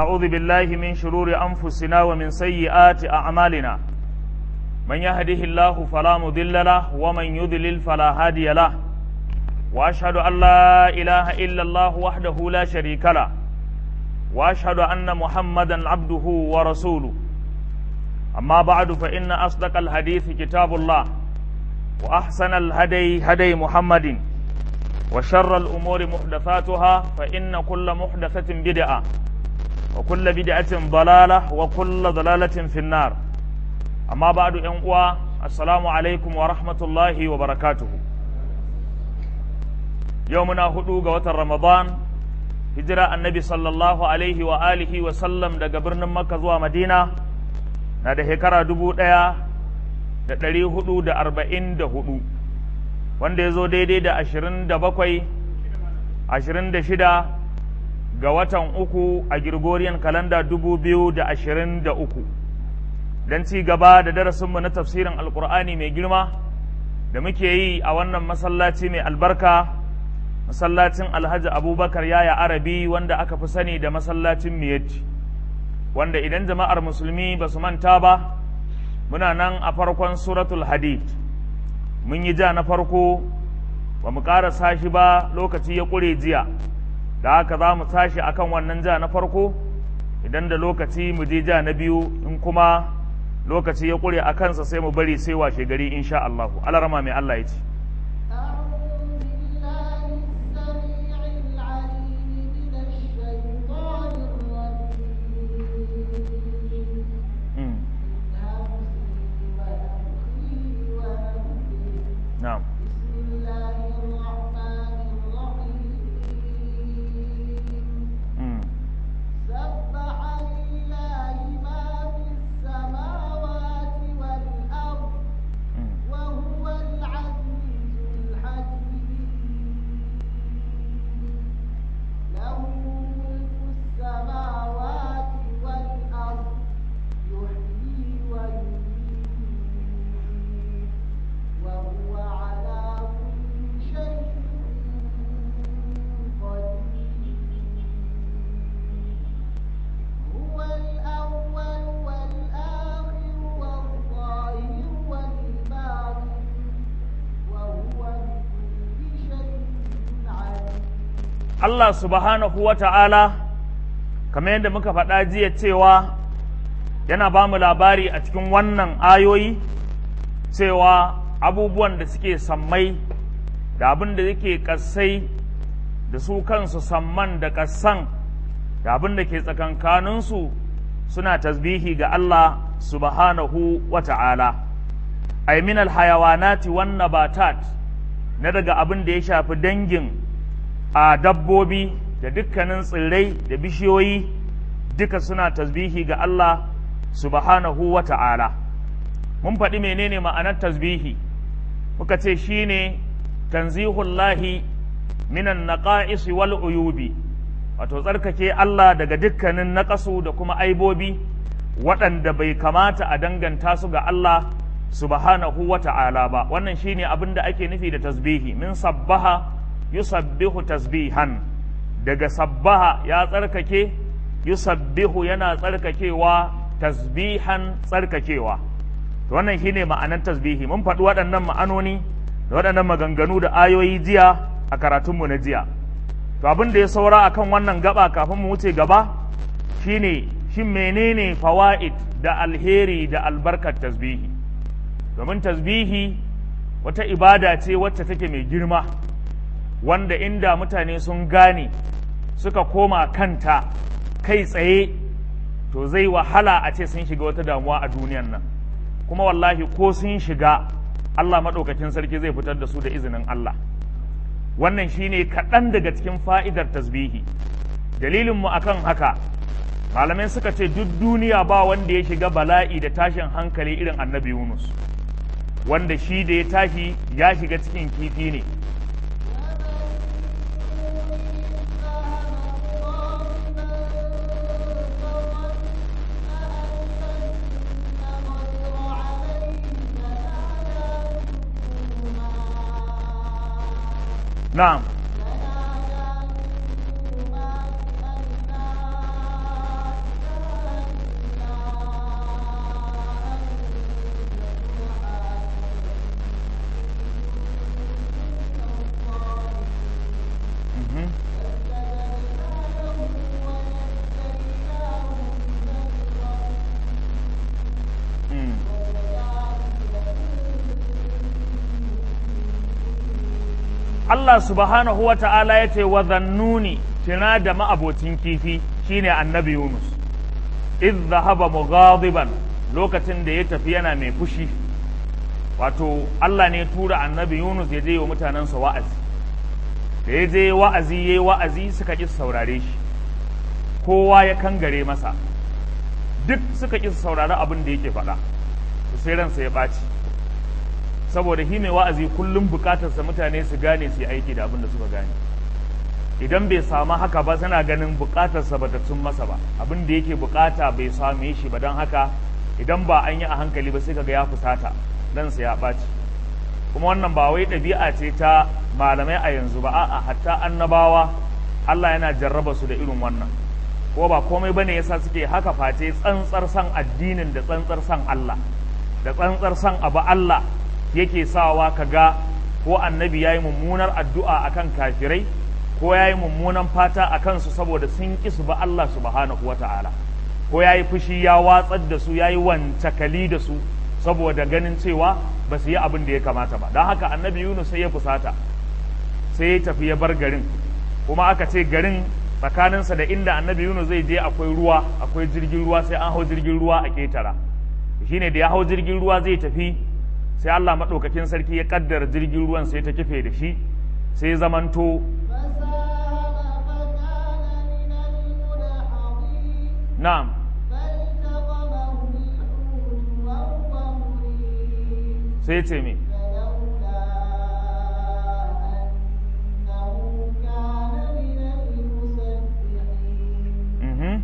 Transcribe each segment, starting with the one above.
ونعوذ بالله من شرور أنفسنا ومن سيئات أعمالنا من يهده الله فلا مضل له ومن يضلل فلا هادي له وأشهد أن لا إله إلا الله وحده لا شريك له وأشهد أن محمدا عبده ورسوله أما بعد فإن أصدق الحديث كتاب الله وأحسن الهدي هدي محمد وشر الأمور محدثاتها فإن كل محدثة بدعة وكل بدعة ضلالة وكل ضلالة في النار أما بعد أنقوى السلام عليكم ورحمة الله وبركاته يومنا هدوغ وتر رمضان هجرة النبي صلى الله عليه وآله وسلم daga birnin Makka zuwa Madina na da shekara dubu ɗaya da ɗari hudu da arba'in da hudu wanda ya zo daidai da ashirin da bakwai ashirin da shida ga watan uku a Gregorian kalanda dubu biyu da ashirin da uku don ci gaba da darasinmu na tafsirin alkur'ani mai girma da muke yi a wannan masallaci mai albarka masallacin alhaji abubakar yaya arabi wanda aka fi sani da masallacin miyatti wanda idan jama'ar musulmi ba su manta ba muna nan a farkon suratul hadid mun yi ja na farko ba mu ƙarasa shi ba lokaci ya ƙure jiya da haka za mu tashi akan wannan ja na farko idan da lokaci mu je ja na biyu in kuma lokaci ya ƙure a kansa sai mu bari sai washe gari insha Allah alarama mai Allah ya ce نعم Allah subhanahu wa ta'ala, kamar yadda muka faɗa jiya cewa yana ba mu labari a cikin wannan ayoyi cewa abubuwan da suke sammai da abin da yake ƙasai da su kansu samman da ƙasan da abin da ke tsakankaninsu suna tasbihi ga Allah subhanahu wa ta'ala. Ay min alhayawanati wan nabatat na daga abin da ya shafi dangin a dabbobi da dukkanin tsirrai da bishiyoyi duka suna tasbihi ga Allah subhanahu wa ta'ala mun faɗi menene ma'anar tasbihi muka ce shine tanzihullahi minan naqa'is wal uyubi wato tsarkake Allah daga dukkanin naƙasu da kuma aibobi waɗanda bai kamata a danganta su ga Allah subhanahu wa ta'ala ba wannan shine abin da ake nufi da tasbihi min sabbaha yusabbihu tasbihan daga sabbaha ya tsarkake yusabbihu yana tsarkakewa tasbihan tsarkakewa to wannan shine ma'anar tasbihi mun faɗi waɗannan ma'anoni da waɗannan maganganu da ayoyi jiya a karatunmu na jiya to abin da ya saura akan wannan gaba kafin mu wuce gaba shine shin menene fawaid da alheri da albarkar tasbihi domin tasbihi wata ibada ce wacce take mai girma wanda inda mutane sun gane suka koma kanta kai tsaye to zai wahala a ce sun shiga wata damuwa a duniyan nan kuma wallahi ko sun shiga Allah maɗaukakin sarki zai fitar da su da izinin Allah wannan shine kaɗan daga cikin fa'idar tasbihi dalilinmu akan haka malamai suka ce duk duniya ba wanda ya shiga bala'i da tashin hankali irin annabi Yunus wanda shi da ya tashi ya shiga cikin kifi ne na'am Allah subhanahu wa ta'ala ya ce wa zannuni tuna da ma'abocin kifi shine annabi Yunus idh dhahaba mughadiban lokacin da ya tafi yana mai fushi wato Allah ne tura annabi Yunus ya je wa mutanensa wa'azi da ya je wa'azi yayi wa'azi suka ƙi saurare shi kowa ya kangare masa duk suka ƙi saurari abin da yake faɗa sai ransa ya ɓaci saboda shi mai wa'azi kullum bukatarsa mutane su gane su yi aiki da abin da suka gane idan bai samu haka ba suna ganin bukatarsa ba ta cin masa ba abin da yake bukata bai same shi ba don haka idan ba an yi a hankali ba sai kaga ya fusata dan sa ya ɓaci kuma wannan ba wai ɗabi'a ce ta malamai a yanzu ba a'a hatta annabawa Allah yana jarraba su da irin wannan ko ba komai bane yasa suke haka face tsantsar san addinin da tsantsar san Allah da tsantsar san abu Allah yake sawa ka ga ko annabi ya yi mummunar addu'a a kan kafirai ko ya yi mummunan fata a kansu saboda sun ƙi su ba Allah subhanahu wa ta'ala ko ya yi fushi ya watsar da su ya yi wancakali da su saboda ganin cewa ba su yi abin da ya kamata ba don haka annabi yunus sai ya fusata sai ya tafi ya bar garin kuma aka ce garin tsakaninsa da inda annabi yunus zai je akwai ruwa akwai jirgin ruwa sai an hau jirgin ruwa a ƙetara shine da ya hau jirgin ruwa zai tafi sai Allah maɗaukakin sarki ya ƙaddara jirgin ruwan sai ta kife da shi sai zamanto na'am sai ce me Mhm.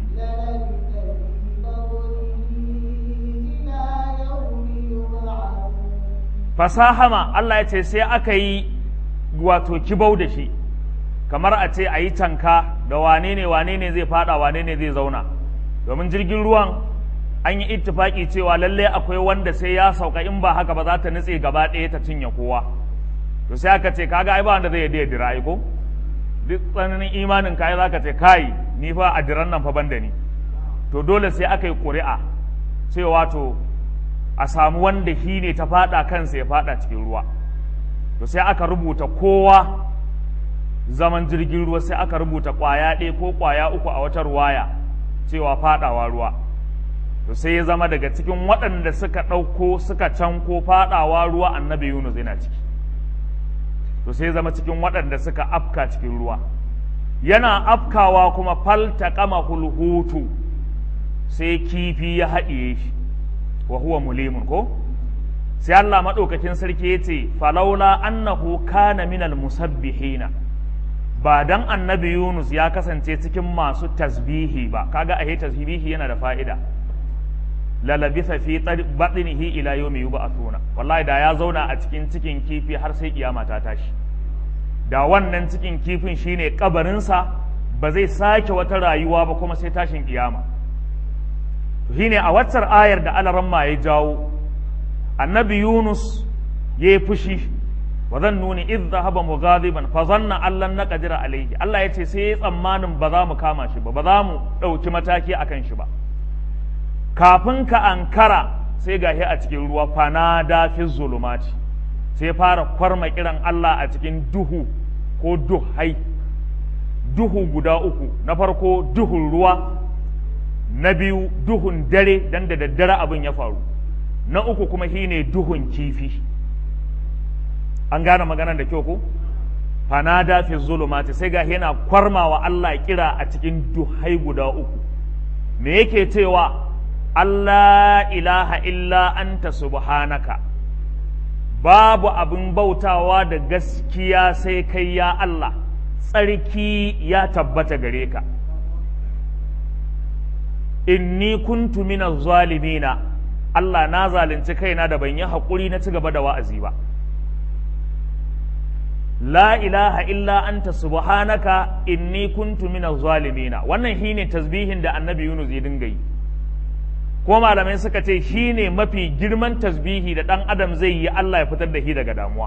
fasahama Allah ya ce sai aka yi wato kibau da shi kamar a ce a yi tanka da wane ne wane ne zai fada wane ne zai zauna domin jirgin ruwan an yi ittifaki cewa lallai akwai wanda sai ya sauka in ba haka ba za ta nutse gaba ɗaya ta cinye kowa to sai aka ce kaga ai ba wanda zai yadda dira ai ko duk tsananin imanin kai za ka ce kai ni fa a diran nan fa banda ni to dole sai aka yi ƙuri'a cewa to a samu wanda shi ne ta fada kansa ya fada cikin ruwa to sai aka rubuta kowa zaman jirgin ruwa sai aka rubuta kwaya ɗaya ko kwaya uku a wata ruwaya cewa fadawa ruwa to sai ya zama daga cikin waɗanda suka ɗauko suka canko fadawa ruwa annabi yunus yana ciki to sai ya zama cikin waɗanda suka afka cikin ruwa yana afkawa kuma falta kama hulhutu sai kifi ya haɗiye shi wa huwa mulimun ko sai Allah madaukakin sarki yace falaula annahu kana minal musabbihina ba dan annabi Yunus ya kasance cikin masu tasbihi ba kaga ahe tasbihi yana da fa'ida la labitha fi batnihi ila yawmi yub'athuna wallahi da ya zauna a cikin cikin kifi har sai kiyama ta tashi da wannan cikin kifin shine kabarinsa ba zai sake wata rayuwa ba kuma sai tashin kiyama shine a waccar ayar da alaramma ya jawo annabi yunus ya yi fushi wa zan nuni idh dhahaba mughadiban fa zanna allan naqdira alayhi Allah yace sai ya tsammanin ba za mu kama shi ba ba za mu dauki mataki akan shi ba kafin ka ankara sai gahi a cikin ruwa fanada fi zulumati sai fara kwarma kiran Allah a cikin duhu ko duhai duhu guda uku na farko duhun ruwa na biyu duhun dare dan da daddare abin ya faru na uku kuma shine duhun kifi an gane maganar da kyau ko fanada fi zulumati sai ga yana kwarmawa Allah kira a cikin duhai guda uku me yake cewa Allah ilaha illa anta subhanaka babu abin bautawa da gaskiya sai kai ya Allah tsarki ya tabbata gare ka inni kuntu minaz zalimina Allah na zalunci kaina da ban yi haƙuri na ci gaba da wa'azi ba la ilaha illa anta subhanaka inni kuntu minaz zalimina wannan shine tasbihin da annabi Yunus ya dinga yi ko malamai suka ce shine mafi girman tasbihi da ɗan adam zai yi Allah ya fitar da shi daga damuwa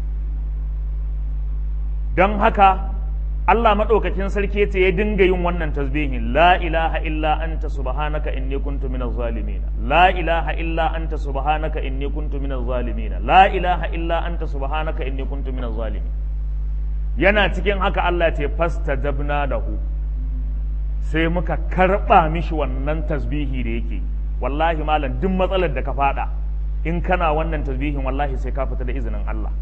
don haka Allah maɗaukakin sarki ce ya dinga yin wannan tasbihin la ilaha illa anta subhanaka inni kuntu minaz zalimin la ilaha illa anta subhanaka inni kuntu minaz zalimin la ilaha illa anta subhanaka inni kuntu minaz zalimin yana cikin haka Allah ce fasta jabna lahu sai muka karɓa mishi wannan tasbihi da yake wallahi malam duk matsalar da ka fada in kana wannan tasbihin wallahi sai ka fita da izinin Allah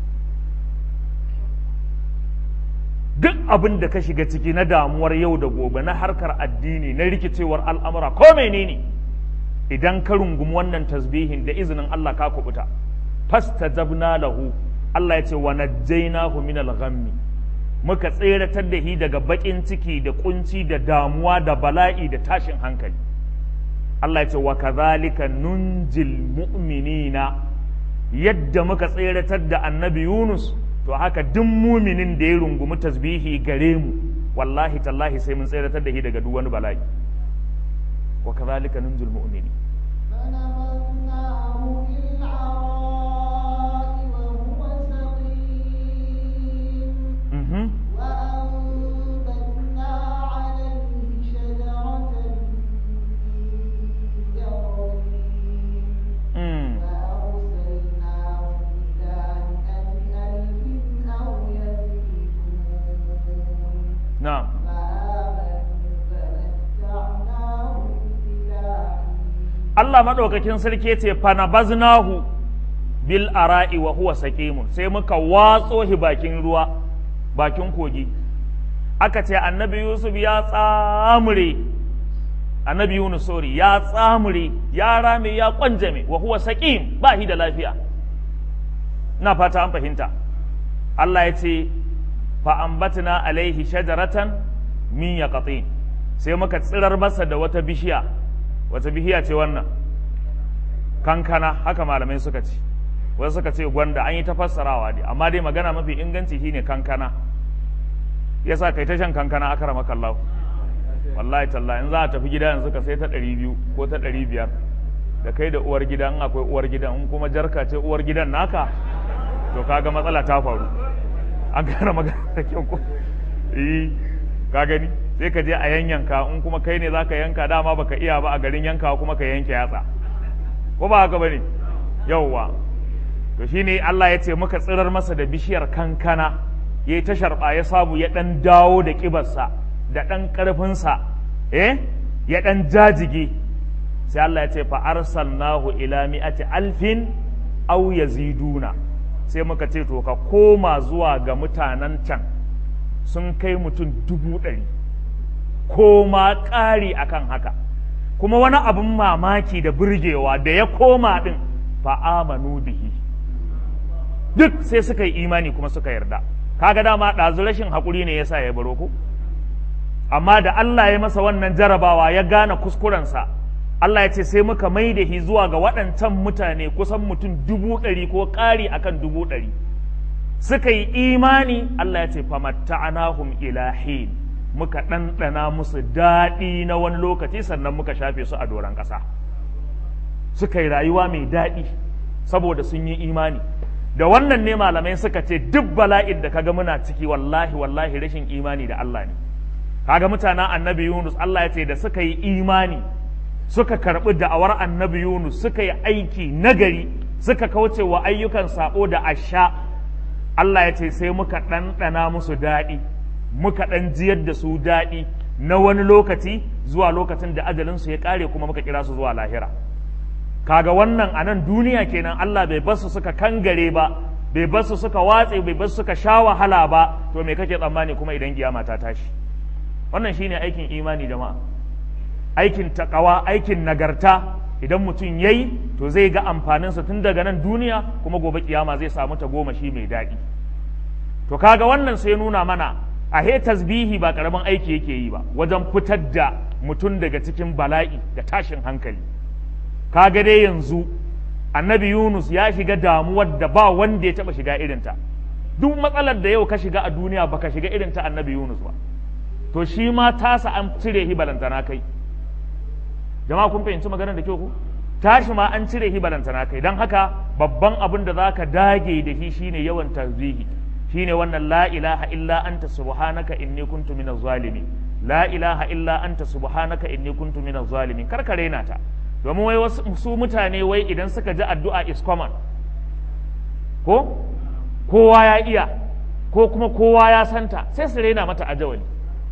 duk abin da ka shiga ciki na damuwar yau da gobe na harkar addini na rikicewar al'amura ko menene idan ka rungumi wannan tasbihin da izinin Allah ka kubuta fastajabna lahu Allah ya ce wa najjaynahu min al-ghammi muka tseratar da shi daga bakin ciki da kunci da damuwa da bala'i da tashin hankali Allah ya ce wa kadhalika nunjil mu'minina yadda muka tseratar da annabi Yunus to haka duk muminin da ya rungumi tasbihi gare mu wallahi tallahi sai mun tseratar da shi daga duk wani bala'i wa kadhalika nunjil mu'minin فنبذناه بالعراء وهو سقيم mhm وأنبتنا عليه شجرة من يقطين mm. فأرسلناه إلى مئة ألف أو يزيدون na'am فآمنوا فمتعناهم إلى حين Allah maɗaukakin sarki ya ce fanabaznahu bil ara'i wa huwa saqimun sai muka watso shi bakin ruwa bakin kogi aka ce annabi Yusuf ya tsamure annabi Yunus sorry ya tsamure ya rame ya kwanjame wa huwa saqim ba shi da lafiya ina fata an fahimta Allah ya ce fa ambatna alaihi shajaratan min yaqatin sai muka tsirar masa da wata bishiya wata bishiya ce wannan kankana haka malamai suka ce wasu suka ce gwanda an yi ta fassarawa dai amma dai magana mafi inganci shine kankana yasa kai ta shan kankana aka rama kallahu wallahi talla in za a tafi gida yanzu ka sai ta ɗari biyu ko ta ɗari biyar da kai da uwar gida in akwai uwar gidan in kuma jarka ce uwar gidan naka to kaga matsala ta faru an gane magana da kyau ko eh ka gani sai ka je a yanyanka in kuma kai ne zaka yanka dama baka iya ba a garin yankawa kuma ka yanke yatsa ko ba haka bane yauwa to shine Allah ya ce muka tsirar masa da bishiyar kankana ya yi ta sharɓa ya samu ya ɗan dawo da ƙibarsa da ɗan ƙarfinsa eh ya ɗan jajige sai Allah ya ce fa arsalnahu ila mi'ati alfin aw yaziduna sai muka ce to ka koma zuwa ga mutanen can sun kai mutum dubu ɗari ko ma ƙari akan haka kuma wani abin mamaki da burgewa da ya koma ɗin fa'amanu bihi duk sai suka yi imani kuma suka yarda kaga dama ɗazu rashin haƙuri ne yasa ya baro ku amma da Allah ya masa wannan jarabawa ya gane kuskurensa Allah ya ce sai muka mai da shi zuwa ga waɗancan mutane kusan mutum dubu ɗari ko ƙari akan dubu ɗari suka yi imani Allah ya ce famatta'anahum ilahin muka ɗanɗana musu daɗi na wani lokaci sannan muka shafe su a doron ƙasa suka yi rayuwa mai daɗi saboda sun yi imani da wannan ne malamai suka ce duk bala'in da kaga muna ciki wallahi wallahi rashin imani da Allah ne kaga mutanen annabi Yunus Allah ya ce da suka yi imani suka karɓi da'awar annabi Yunus suka yi aiki nagari suka kauce wa ayyukan sabo da asha Allah ya ce sai muka ɗanɗana musu daɗi muka ɗan jiyar da su daɗi na wani lokaci zuwa lokacin da ajalinsu ya ƙare kuma muka kira su zuwa lahira kaga wannan a nan duniya kenan Allah bai basu suka kangare ba bai basu suka watse bai basu suka sha wahala ba to me kake tsammani kuma idan kiyama ta tashi wannan shine aikin imani jama'a aikin takawa aikin nagarta idan mutum yayi to zai ga amfaninsa tun daga nan duniya kuma gobe kiyama zai samu ta goma shi mai daɗi to kaga wannan sai nuna mana a he tasbihi ba karamin aiki yake yi ba wajen fitar da mutum daga cikin bala'i da tashin hankali kaga dai yanzu annabi yunus ya shiga damuwar da ba wanda ya taba shiga irinta duk matsalar da yau ka shiga a duniya baka shiga irin ta annabi yunus ba to shi ma tasa an cire hi balantana kai jama'a kun fahimci maganar da kyau ku tashi ma an cire hi balantana kai don haka babban abin da zaka dage da shi shine yawan tasbihi shine wannan la ilaha illa anta subhanaka inni kuntu minaz zalimin la ilaha illa anta subhanaka inni kuntu minaz zalimin kar ka raina ta domin wai wasu su mutane wai idan suka ji addu'a is common ko kowa ya iya ko kuma kowa ya santa sai su raina mata ajawali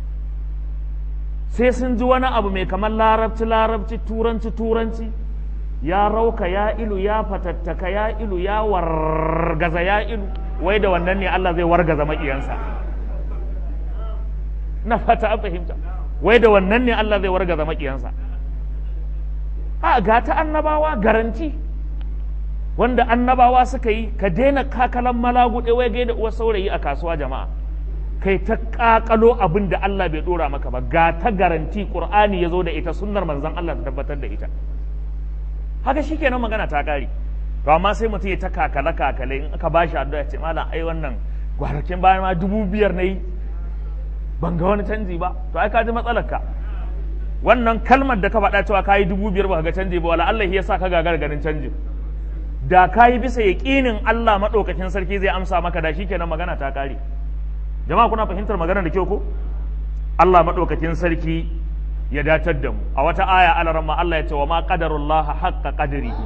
sai sun ji wani abu mai kamar larabci larabci turanci turanci ya rauka ya ilu ya fatattaka ya ilu ya wargaza ya ilu wai da wannan ne Allah zai wargaza maƙiyansa na fata an fahimta wai da wannan ne Allah zai wargaza maƙiyansa a ga ta annabawa garanti wanda annabawa suka yi ka daina kakalan malaguɗe wai gaida uwar saurayi a kasuwa jama'a kai ta kakalo abin da Allah bai dora maka ba ga ta garanti qur'ani ya zo da ita sunnar manzon Allah ta tabbatar da ita haka shikenan magana ta kare to amma sai mutum ya ta kakale kakale in aka bashi addu'a ce malam ai wannan gwarakin bayan ma dubu biyar na yi ban ga wani canji ba to ai ka ji matsalar ka wannan kalmar da ka faɗa cewa ka yi dubu biyar ba ga canji ba wala Allah ya sa ka gagar ganin canjin da ka yi bisa yaƙinin Allah maɗaukakin sarki zai amsa maka da shikenan magana ta kare jama'a kuna fahimtar magana da kyau ko Allah maɗaukakin sarki ya datar da mu a wata aya alaramma Allah ya ce wa ma qadarullah haqqa qadrihi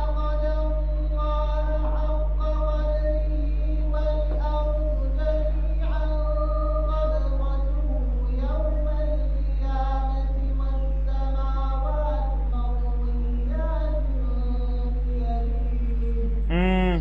mm.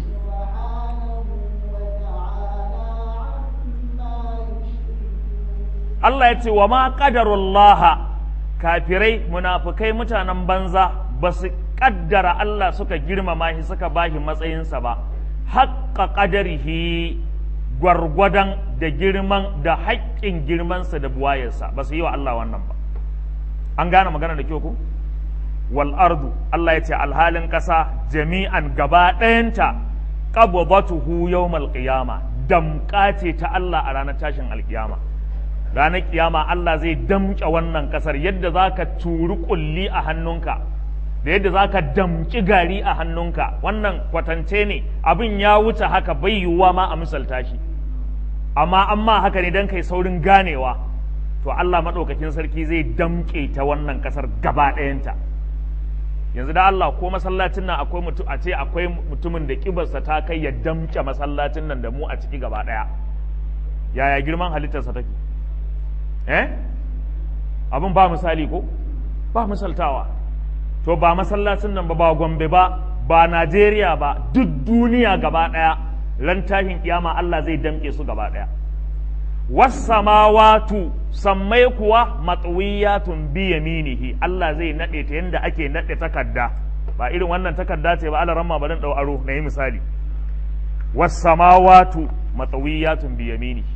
Allah ya ce wa ma qadarullah kafirai munafukai mutanen banza ba su kaddara Allah suka girmama shi suka bashi matsayinsa ba haƙƙa ƙadarihi gwargwadon da girman da haƙƙin girmansa da buwayarsa ba su yi wa Allah wannan ba an gane magana da kyau ku wal ardu Allah ya ce alhalin ƙasa jami'an gaba ɗayanta qabdatuhu yawmal qiyama damƙa ce ta Allah a ranar tashin alƙiyama ranar kiyama Allah zai damƙe wannan ƙasar yadda za ka turi ƙulli a hannunka da yadda za ka damƙi gari a hannunka wannan kwatance ne abin ya wuce haka bai yiwuwa ma a misalta shi amma amma haka ne don kai saurin ganewa to Allah maɗaukakin sarki zai damƙe ta wannan ƙasar gaba ɗayanta yanzu da Allah ko masallacin nan akwai mutum a ce akwai mutumin da kibarsa ta kai ya damƙe masallacin nan da mu a ciki gaba ɗaya yaya girman halittarsa take eh abin ba misali ko ba misaltawa to ba masallacin nan ba ba gombe ba ba najeriya ba duk duniya gaba ɗaya ran tashin kiyama allah zai damƙe su gaba ɗaya wasamawatu sammai kuwa matsuwiyatun bi yaminihi allah zai naɗe ta yadda ake naɗe takarda ba irin wannan takarda ce ba ala ramma ba dan ɗau aro na yi misali wasamawatu matsuwiyatun bi yaminihi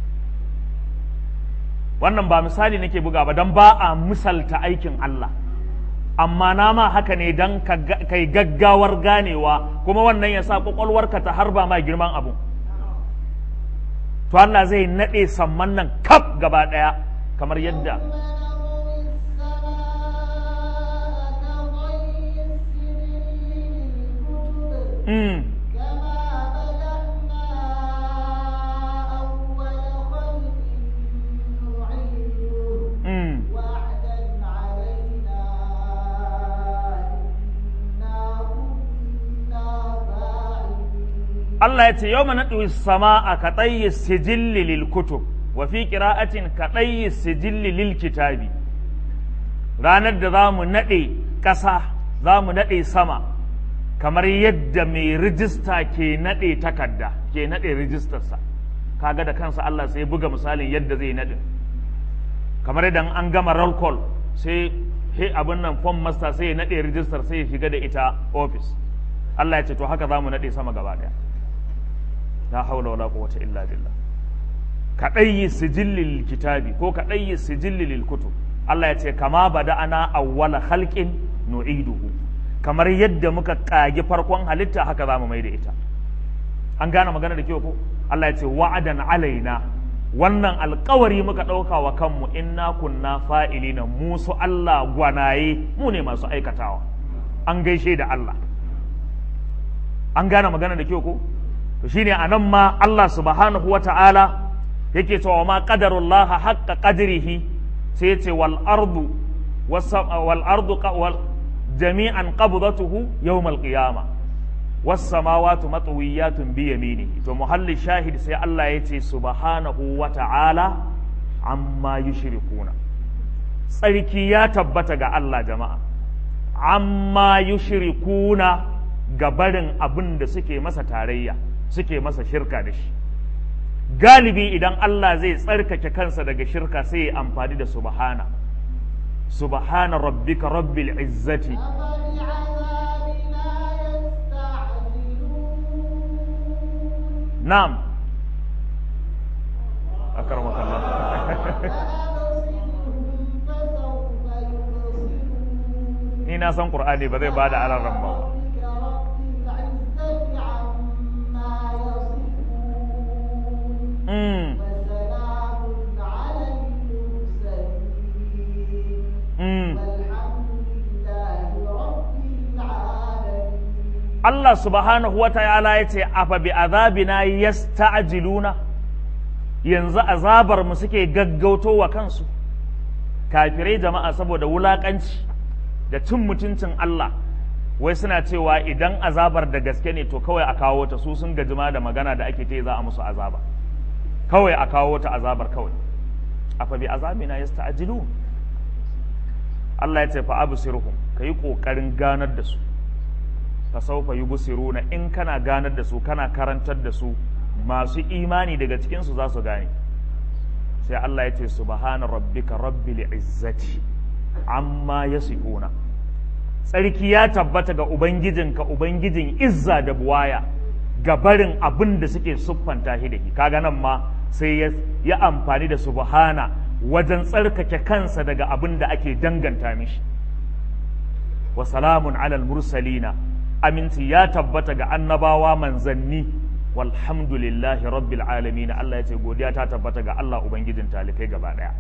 wannan ba misali nake buga ba don ba a misalta aikin Allah amma na ma haka ne don kai gaggawar ganewa kuma wannan ya sa kwakwalwarka ta harba ma girman abu to Allah zai naɗe samman nan kaf gaba ɗaya kamar yadda mm. Mm. Allah ya ce yau mana sama a kaɗayi sijilli lil kutub wa fi ƙira'atin kaɗayi sijilli lil kitabi ranar da za mu naɗe ƙasa za mu naɗe sama kamar yadda mai rijista ke naɗe takarda ke naɗe rijistarsa kaga da kansa Allah sai buga misalin yadda zai naɗe kamar idan an gama roll call sai he abin nan form master sai ya naɗe rijistar sai ya shiga da ita office Allah ya ce to haka za mu naɗe sama gaba ɗaya la haula wala quwwata illa billah kadayyi sijillil kitabi ko kadayyi sijillil kutub Allah ya ce kama bada'ana awwala khalqin nu'iduhu kamar yadda muka kage farkon halitta haka za mu mai da ita an gane magana da kyau ko Allah ya ce wa'adan alaina wannan alkawari muka ɗauka wa kanmu inna kunna fa'ilina mu su Allah gwanaye mu ne masu aikatawa an gaishe da Allah an gane magana da kyau ko to shine anan ma Allah subhanahu wa ta'ala yake cewa ma qadarullaha haqqa qadrihi sai yace wal ardu wal ardu wal jami'an qabdatuhu yawm al qiyamah was samawati matwiyatun bi yaminihi to muhalli shahid sai Allah ya ce subhanahu wa ta'ala amma yushrikuna tsarki ya tabbata ga Allah jama'a amma yushrikuna ga barin abin da suke masa tarayya suke masa shirka da shi galibi idan Allah zai tsarkake kansa daga shirka sai ya amfani da subhana subhana rabbika rabbil izzati أفبعذابنا يستعجلون na'am akramaka Allah فأبصرهم فسوف يبصرون ni na san qur'ani ba zai bada alaran ba ربك رب العزة عما يصفون mm, وسلام على المرسلين mm. والحمد لله رب العالمين Allah subhanahu wa ta'ala ya ce, Afa bi azabina yasta'jiluna yanzu azabar mu suke gaggauto wa kansu, kafirai jama'a saboda wulaƙanci da cin mutuncin Allah, wai suna cewa idan azabar da gaske ne to kawai a kawo ta su sun gajima da magana da ake ta za a musu azaba. Kawai a kawo ta azabar kawai. Afa bi azabina yasta'jilun Allah ya ce fa absirhum kayi ƙoƙarin ganar da su. fasaufa yubsiruna in kana ganar da su kana karantar da su masu imani daga cikin su za su gane sai Allah ya ce subhana rabbika rabbil izzati amma yasifuna tsarki ya tabbata ga ubangijinka ubangijin izza da buwaya ga barin abin da suke siffanta shi da shi kaga nan ma sai ya, ya amfani da subhana wajen tsarkake kansa daga abin da ake danganta mishi wa salamun alal mursalina aminci ya tabbata ga annabawa manzanni walhamdulillahi rabbil alamin Allah ya ce godiya ta tabbata ga Allah ubangijin talikai gaba daya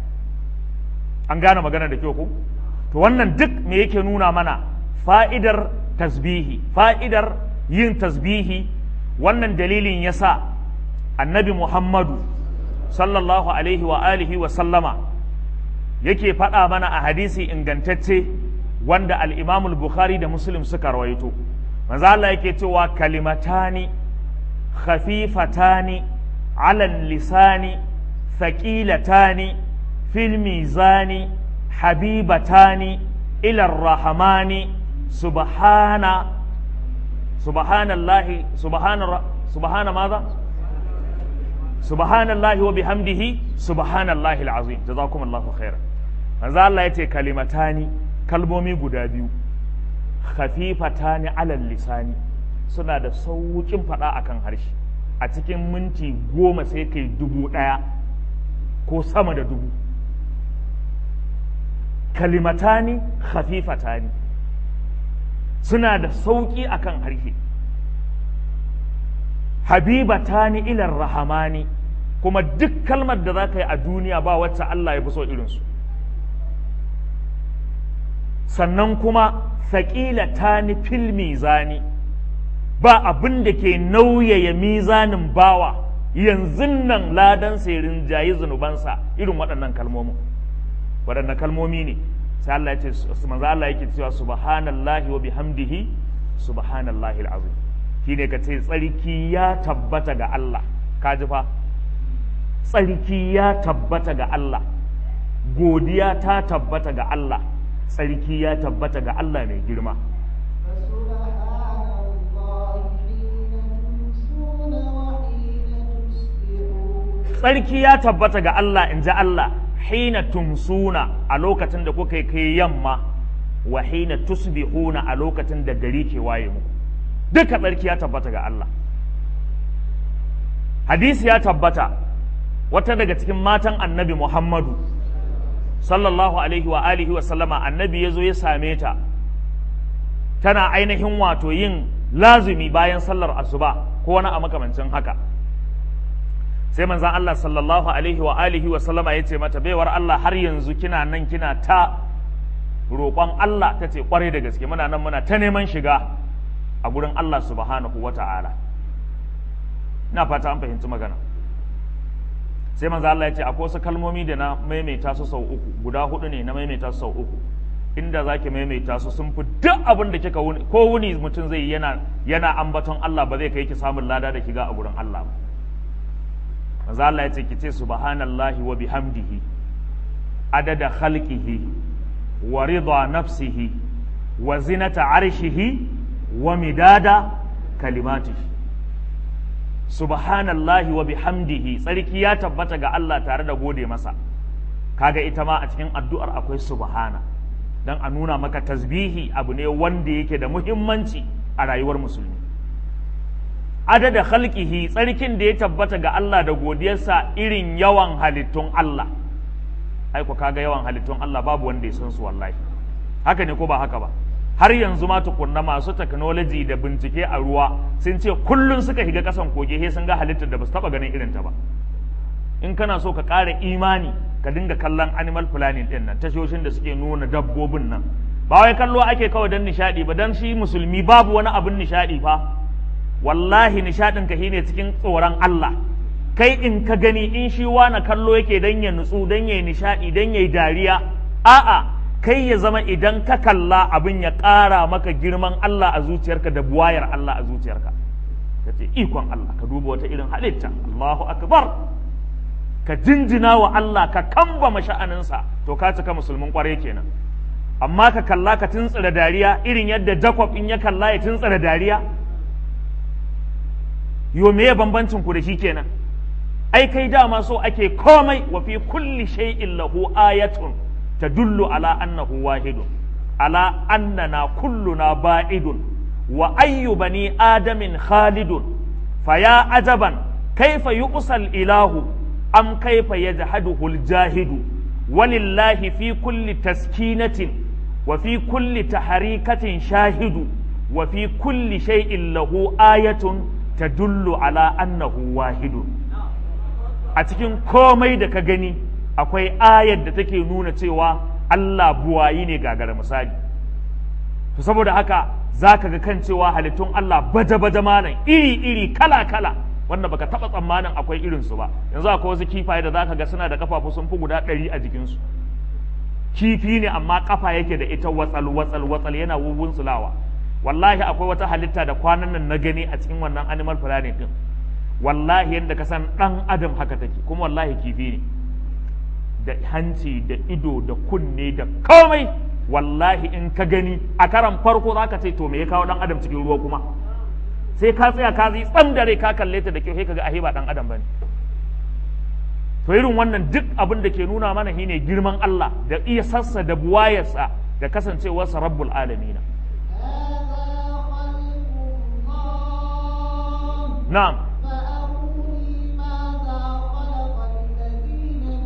an gane magana da kyau ko to wannan duk me yake nuna mana fa'idar tasbihi fa'idar yin tasbihi wannan dalilin yasa annabi Muhammadu sallallahu alaihi wa alihi wa sallama yake faɗa mana a hadisi ingantacce wanda al-Imam al-Bukhari da Muslim suka rawaito manzo Allah yake cewa kalimatani khafifatani ala lisani thaqilatani fil mizani habibatani ila rahmani subhana subhanallahi subhana subhana madha subhanallahi wa bihamdihi subhanallahi alazim jazakumullahu khairan manzo Allah yace kalimatani kalmomi guda biyu khafifatani alal lisani suna da sauƙin faɗa akan harshe a cikin minti goma sai kai dubu ɗaya ko sama da dubu kalimatani khafifatani suna da sauƙi akan harshe habibatani ilar rahamani kuma duk kalmar da za ka yi a duniya ba wacce Allah ya fi so irinsu sannan kuma saƙila ta ni fil mizani ba abin da ke nauyaya mizanin bawa yanzu nan ladan sai rinjayi zunubansa irin waɗannan kalmomin waɗannan kalmomi ne sai Allah ya ce manzo Allah yake cewa subhanallahi wa bihamdihi subhanallahi alazim shine ka ce tsarki ya tabbata ga Allah ka ji fa tsarki ya tabbata ga Allah godiya ta tabbata ga Allah tsarki ya tabbata ga Allah mai girma فسبحان الله حين تمسون وحين تصبحون tsarki ya tabbata ga Allah in ji Allah hina tumsuna a lokacin da kuka kai yamma wa hina tusbihuna a lokacin da gari ke waye muku duka tsarki ya tabbata ga Allah hadisi ya tabbata wata daga cikin matan annabi Muhammadu sallallahu alaihi wa alihi wa sallama annabi ya zo ya same ta tana ainihin wato yin lazumi bayan sallar asuba ko wani a makamancin haka sai manzan Allah sallallahu alaihi wa alihi wa sallama ya ce mata baiwar Allah har yanzu kina nan kina ta roƙon Allah ta ce kwarai da gaske muna nan muna ta neman shiga a gurin Allah subhanahu wa ta'ala ina fata an fahimci magana sai manzo Allah ya ce akwai wasu kalmomi da na maimaita su sau uku guda hudu ne na maimaita su sau uku inda za ki maimaita su sun fi duk abin da kika wuni ko wuni mutum zai yi yana yana ambaton Allah ba zai kai ki samun lada da kiga a gurin Allah ba manzo Allah ya ce ki ce subhanallahi wa bihamdihi adada khalqihi wa rida nafsihi wa zinata arshihi wa midada kalimatihi subhanallahi wa bihamdihi tsarki ya tabbata ga Allah tare da gode masa kaga ita ma a cikin addu'ar akwai subhana dan a nuna maka tasbihi abu ne wanda yake da muhimmanci a rayuwar musulmi adada khalqihi tsarkin da ya tabbata ga Allah da godiyarsa irin yawan halittun Allah ai ko kaga yawan halittun Allah babu wanda ya san su wallahi haka ne ko ba haka ba har yanzu ma tukunna masu technology da bincike a ruwa sun ce kullun suka higa kasan koge he sun ga halittar da ba su taba ganin irin ta ba in kana so ka ƙara imani ka dinga kallon animal planning din nan tashoshin da suke nuna dabbobin nan ba wai kallo ake kawai don nishadi ba dan shi musulmi babu wani abin nishadi fa wallahi nishadin ka shine cikin tsoron Allah kai in ka gani in shi wani kallo yake dan ya nutsu dan ya nishadi dan ya dariya a'a kai ya zama idan ka kalla abin ya ƙara maka girman Allah a zuciyarka da buwayar Allah a zuciyarka ka ce ikon Allah ka duba wata irin halitta Allahu akbar ka jinjina wa Allah ka kamba masha'aninsa to ka cika musulmin kwarai kenan amma ka kalla ka tuntsira dariya irin yadda Jacob in ya kalla ya tuntsira dariya yo me bambancin ku da shi kenan ai kai dama so ake komai wa fi kulli shay'in lahu ayatun tadullu ala annahu wahidun ala annana kulluna ba'idun wa ayyu bani adamin khalidun faya ajaban kaifa yuqsal ilahu am kaifa yajhaduhu aljahidu walillahi fi kulli taskinatin wa fi kulli taharikatin shahidu wa fi kulli shay'in lahu ayatun tadullu ala annahu wahidun a cikin komai da ka gani akwai ayar da take nuna cewa Allah buwayi ne gagara misali to saboda haka za ka ga kan cewa halittun Allah baje-baje malam iri-iri kala-kala wanda baka taba tsammanin akwai irinsu ba yanzu akwai wasu kifaye da za ka ga suna da kafafu sun fi guda ɗari a jikinsu kifi ne amma kafa yake da ita watsal watsal watsal yana wubun sulawa wallahi akwai wata halitta da kwanan nan na gani a cikin wannan animal planet din wallahi yadda ka san dan adam haka take kuma wallahi kifi ne da hanci da ido da kunne da komai wallahi in ka gani a karan farko za ka ce to me ya kawo dan adam cikin ruwa kuma sai ka tsaya ka zai tsam dare ka kalle ta da kyau sai ka ga ahe ba dan adam bane to irin wannan duk abin da ke nuna mana shine girman Allah da iya sassa da buwayarsa da kasancewarsa rabbul alamin na'am فأروني ماذا خلق الذين من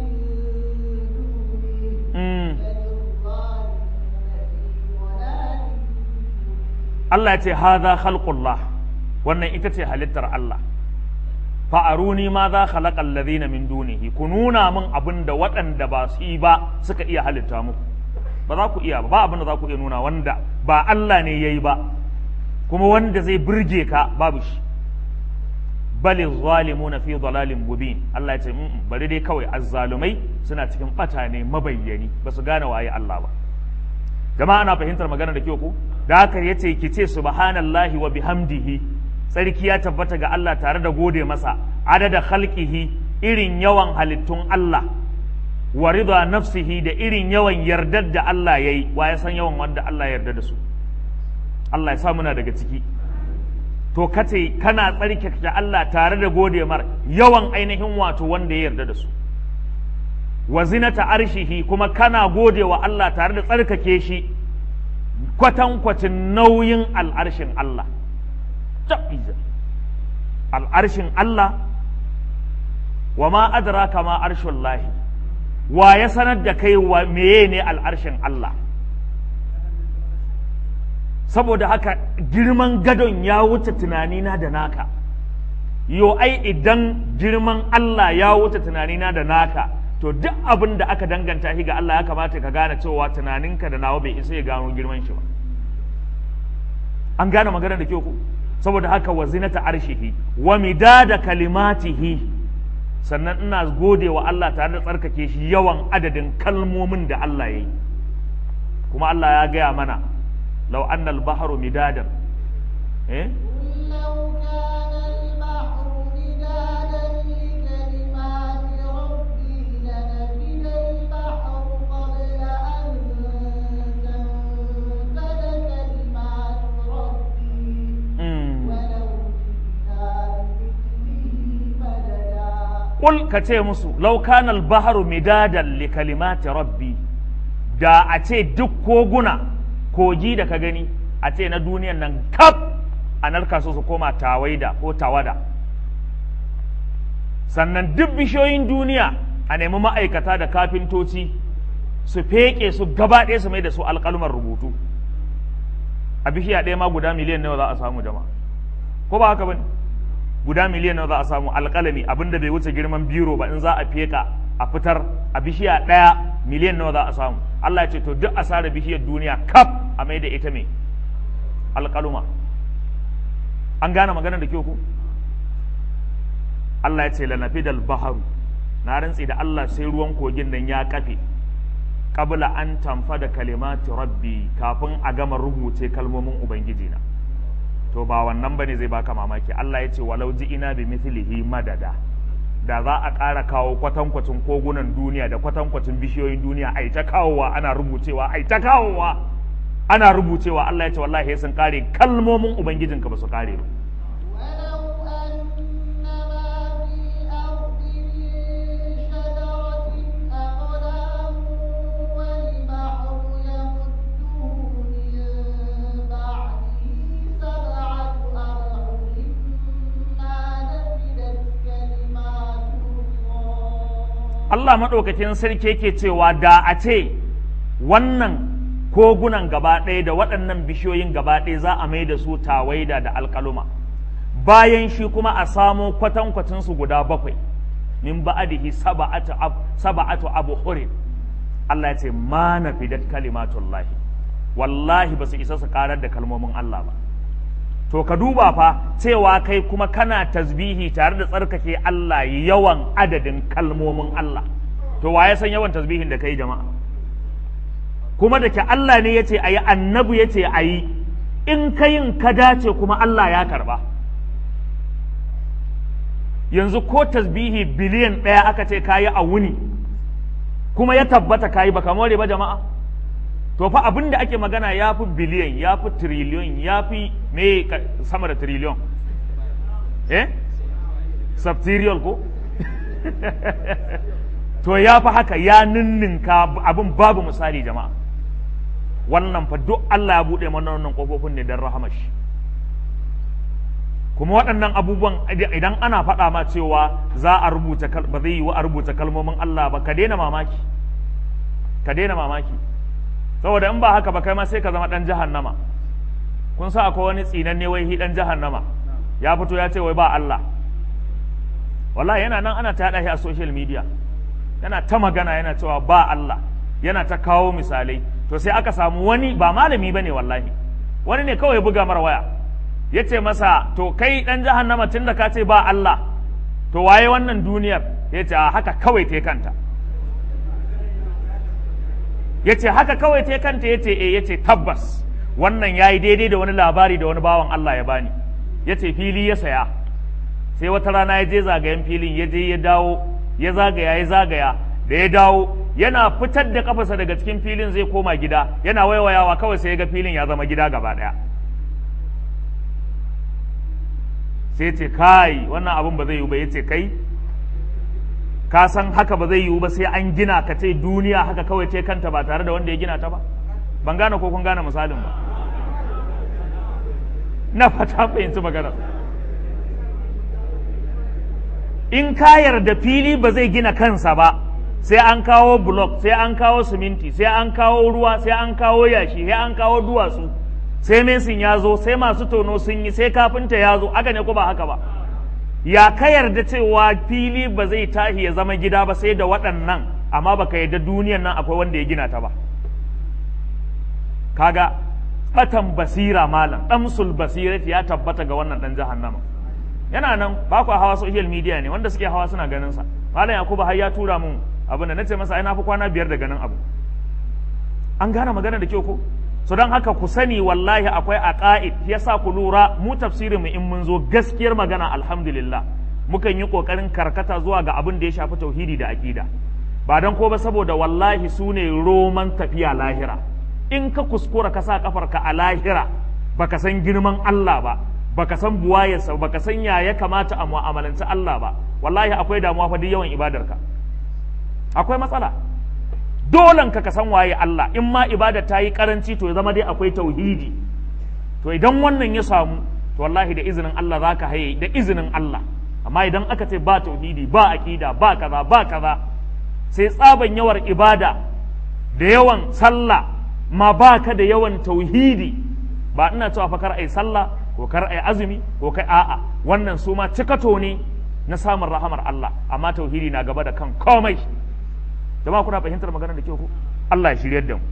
دونه mm. بل الظالمون في ضلال Allah ya ce haza khalqullah wannan ita ce halittar Allah fa'aruni ma za khalaqal ladhina min dunihi ku nuna min abin da waɗanda ba su yi ba suka iya halitta muku ba za ku iya ba ba abin da za ku iya nuna wanda ba Allah ne yayi ba kuma wanda zai burge ka babu shi bali zalimuna fi dalalin mubin Allah ya ce "Mm, bari dai kawai azzalumai suna cikin bata ne mabayyani ba su gane waye Allah ba jama'a ana fahimtar magana da kyau ko da haka yace ki ce subhanallahi wa bihamdihi sarki ya tabbata ga Allah tare da gode masa adada khalqihi irin yawan halittun Allah wa rida nafsihi da irin yawan yardar da Allah yayi wa ya san yawan wanda Allah ya yarda da su Allah ya sa muna daga ciki to kace kana tsarkake da Allah tare da gode mar yawan ainihin wato wanda ya yarda da su wa zinata arshihi kuma kana gode wa Allah tare da tsarkake shi kwatankwacin nauyin al'arshin Allah Tabbiza. al'arshin Allah wa ma adraka ma arshin lahi wa ya sanar da kai wa meye ne al'arshin Allah saboda haka girman gadon ya wuce tunanina da naka yo ai idan girman Allah ya wuce tunanina da naka to duk abin da aka danganta shi ga Allah ya kamata ka gane cewa tunaninka da nawa bai isa ya gano girman shi ba an gane magana da kyau ku saboda haka wa zinata arshihi wa midada kalimatihi sannan ina gode wa Allah tare da tsarkake shi yawan adadin kalmomin da Allah ya yi kuma Allah ya gaya mana law annal bahru midadan eh قل لو كان البحر مدادا لكلمات ربي لنفد البحر قبل أن تنفد كلمات ربي mm. ولو جئنا بمثله مددا Ƙul ka ce musu, laukanal baharu midadan li kalimati rabbi, da a ce duk koguna, kogi da ka gani, a ce na duniyan nan kaf a narka su su koma tawaida ko tawada. Sannan duk bishiyoyin duniya a nemi ma'aikata da kafintoci su feƙe su gaba ɗaya su mai da su alƙalmar rubutu. A bishiya ɗaya ma guda miliyan nawa za a samu jama'a. Ko ba haka ba ne? guda miliyan nawa za a samu alƙalami abinda bai wuce girman biro ba in za a feka a fitar a bishiya ɗaya miliyan nawa za a samu Allah ya ce to duk asara bishiyar duniya kaf a mai da ita mai alƙaluma an gane magana da kyau ku Allah ya ce lanafidal baharu na rantsi da Allah sai ruwan kogin nan ya kafe qabla an tamfa da kalimati rabbi kafin a gama rubuce kalmomin ubangiji na to ba wannan bane zai baka mamaki Allah ya ce walau ji ina bi mithlihi madada da za a ƙara kawo kwatankwacin kogunan duniya da kwatankwacin bishiyoyin duniya ai ta kawowa ana rubucewa ai ta kawowa ana rubucewa Allah ya ce wallahi sun kare kalmomin ubangijinka ba su kare ba ولو أن ما في الأرض من شجرة أقلام والبحر يمده من بعده سبعة أبحر ما نفدت كلمات الله Allah maɗaukakin sarki yake cewa da a ce wannan kogunan gaba ɗaya da waɗannan bishiyoyin gaba ɗaya za a mai da su tawaida da alƙaluma bayan shi kuma a samo kwatankwacinsu guda bakwai min ba'adihi saba'atu ab saba'atu abu hurin Allah ya ce ma nafidat kalimatullahi wallahi ba su isa su karar da kalmomin Allah ba to ka duba fa cewa kai kuma kana tasbihi tare da tsarkake Allah yawan adadin kalmomin Allah to wa ya san yawan tasbihin da kai jama'a kuma da ke Allah ne ya ce a yi annabi ya ce a yi in ka yin ka dace kuma Allah ya karba yanzu ko tasbihi biliyan ɗaya aka ce ka yi a wuni kuma ya tabbata ka yi ba more ba jama'a to fa abin da ake magana ya fi biliyan ya fi triliyon ya fi me ka- sama da triliyon eh subterial ko to ya fi haka ya ninninka abin babu misali jama'a wannan fa duk Allah ya buɗe mana wannan ƙofofin ne don rahamashi kuma waɗannan abubuwan idan ana faɗa ma cewa za a rubuta kal- ba zai yi wa a rubuta kalmomin Allah ba ka daina mamaki ka daina mamaki saboda in ba haka ba kai ma sai ka zama ɗan jahannama kun sa akwai wani tsinanne wai hi ɗan jahannama ya fito ya ce wai ba Allah wallahi yana nan ana ta yaɗa shi a social media yana ta magana yana cewa ba Allah yana ta kawo misalai to sai aka samu wani ba malami bane wallahi wani ne kawai ya buga mara waya ya ce masa to kai dan jahannama tun da ka ce ba Allah to waye wannan duniyar ya ce a haka kawai ta kanta ya ce haka kawai ta kanta ya ce eh ya ce tabbas wannan ya yi daidai da wani labari da wani bawan Allah ya bani ya ce fili ya saya sai wata rana ya je zagayen filin ya je ya dawo ya zagaya ya zagaya da ya dawo yana fitar da kafasa daga cikin filin zai koma gida yana waiwayawa kawai sai ya ga filin ya zama gida gaba daya sai ce kai wannan abin ba zai yiwu ba ya ce kai ka san haka ba zai yiwu ba sai an gina ka ce duniya haka kawai ce kanta ba tare da wanda ya gina ta ba ban gane ko kun gane misalin ba na fata fahimci maganar in ka yarda fili ba zai gina kansa ba sai an kawo block sai an kawo siminti sai an kawo ruwa sai an kawo yashi sai an kawo duwatsu sai mesin ya zo sai masu tono sun yi sai kafinta ya zo haka ne ko ba haka ba ya ka yarda cewa fili ba zai tahi ya zama gida ba sai da waɗannan amma baka yarda duniyan nan akwai wanda ya gina ta ba kaga batan basira malam damsul basirati ya tabbata ga wannan dan jahannama yana nan ba ku hawa social media ne wanda suke hawa suna ganin sa malam yakubu har ya tura mun abin da nace masa ai na fi kwana biyar da ganin abu an gane magana da kyau ko so don haka ku sani wallahi akwai aqaid yasa ku lura mu tafsirin mu in mun zo gaskiyar magana alhamdulillah mukan yi kokarin karkata zuwa ga abin da ya shafi tauhidi da aqida ba dan ko ba saboda wallahi su ne roman tafiya lahira in ka kuskura ka sa kafarka a lahira baka san girman Allah ba baka san buwayarsa baka san ya ya kamata a mu'amalanci Allah ba wallahi akwai damuwa fa duk yawan ibadarka akwai matsala dolan ka ka san waye Allah in ma ibada ta yi karanci to ya zama dai akwai tauhidi to idan wannan ya samu to wallahi da izinin Allah zaka haye da izinin Allah amma idan aka ce ba tauhidi ba aqida ba kaza ba kaza sai tsaban yawar ibada da yawan sallah ma baka da yawan tauhidi ba ina cewa fa kar ai sallah ko kar ai azumi ko kai a'a wannan su ma cikato ne na samun rahamar Allah amma tauhidi na gaba da kan komai jama'a kuna fahimtar maganar da ke ku Allah ya shiryar da mu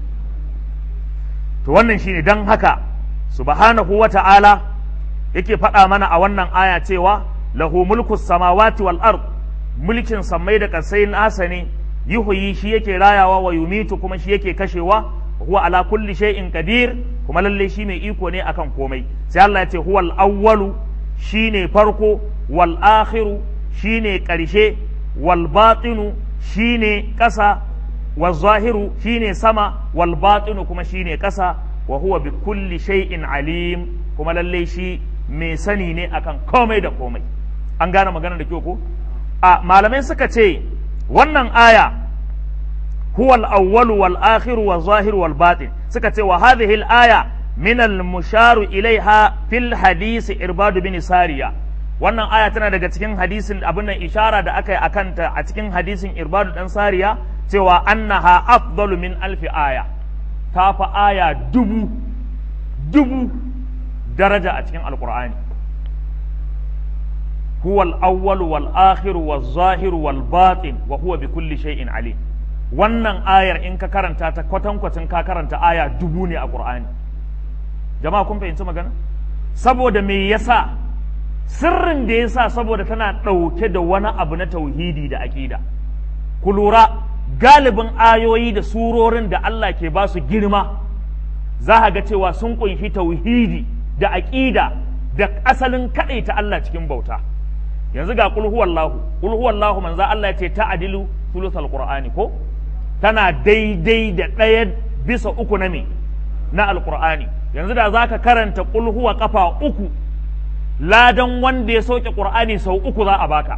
to wannan shine dan haka subhanahu wata'ala yake faɗa mana a wannan aya cewa lahu mulku samawati wal ard mulkin sammai da kasai nasa ne yuhyi shi yake rayawa wa yumitu kuma shi yake kashewa huwa ala kulli shay'in qadir kuma lalle shi mai iko ne akan komai sai Allah ya ce huwal awwalu shine farko wal akhiru shine karshe wal batinu shine ƙasa wal zahiru shine sama wal batinu kuma shine ƙasa wa huwa bi kulli shay'in alim kuma lalle shi mai sani ne akan komai da komai an gane magana da kyau ko a malamai suka ce wannan aya huwa al-awwal wal akhir wal zahir wal batin suka ce wa hadhihi al-aya min al-musharu ilaiha fil hadisi irbad bin sariya wannan aya tana daga cikin hadisin abin nan ishara da aka yi akanta a cikin hadisin irbadu dan sariya cewa annaha afdalu min alfi aya ta fa aya dubu dubu daraja a cikin alqur'ani huwa al-awwal wal akhir wal zahir wal batin wa huwa bi kulli shay'in alim wannan ayar in ka karanta ta kwatankwacin ka karanta aya dubu ne a qur'ani jama'a kun fahimci magana saboda me yasa sirrin da yasa saboda tana ɗauke da wani abu na tauhidi da aƙida ku lura galibin ayoyi da surorin da Allah ke ba su girma za a ga cewa sun ƙunshi tauhidi da aƙida da asalin kaɗaita Allah cikin bauta yanzu ga qul huwallahu qul huwallahu manzo Allah ya ce ta'dilu thuluthal qur'ani ko tana daidai da ɗaya bisa uku na me na alqur'ani yanzu da zaka karanta qul huwa kafa uku ladan wanda ya sauke qur'ani sau uku za a baka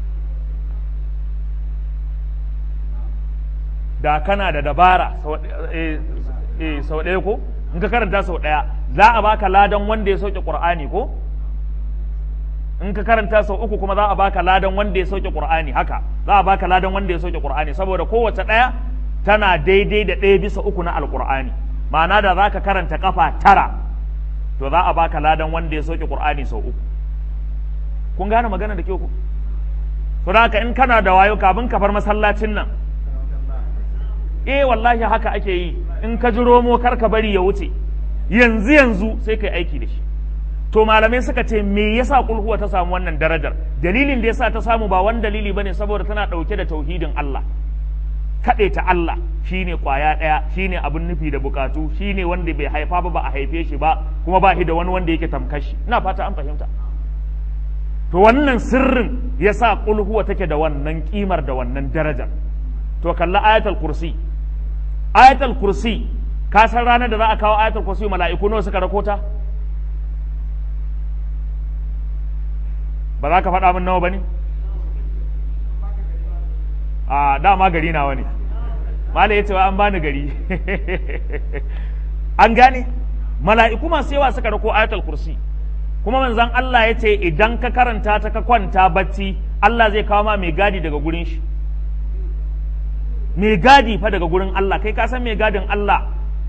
da kana da dabara sau ɗaya ko in ka karanta sau ɗaya za a baka ladan wanda ya sauke qur'ani ko in ka karanta sau uku kuma za a baka ladan wanda ya sauke qur'ani haka za a baka ladan wanda ya sauke qur'ani saboda kowace ɗaya tana daidai da ɗaya bisa uku na alqur'ani ma'ana da za ka karanta kafa tara to za a baka ladan wanda ya sauke qur'ani sau uku kun gane magana da kyau ku to haka in kana da wayo kafin ka bar masallacin nan eh wallahi haka ake yi in ka ji romo kar ka bari ya wuce yanzu yanzu sai kai aiki da shi to malamai suka ce me yasa kulhuwa ta samu wannan darajar dalilin da yasa ta samu ba wani dalili bane saboda tana dauke da tauhidin Allah kaɗe ta Allah shine kwaya ɗaya shine abin nufi da bukatu shine wanda bai haifa ba ba a haife shi ba kuma ba shi da wani wanda yake tamkashi ina fata an fahimta to wannan sirrin yasa kulhuwa take da wannan kimar da wannan darajar to kalla ayatul kursi ayatul kursi ka san ranar da za a kawo ayatul kursi mala'iku nawa suka rakota ba za ka faɗa min nawa ba ne a dama gari nawa ne mala ya ce an bani gari an gane mala'iku masu yawa suka rako ayatul kursi kuma manzan Allah ya ce idan ka karanta ta ka kwanta bacci Allah zai kawo ma mai gadi daga gurin shi mai gadi fa daga gurin Allah kai ka san mai gadin Allah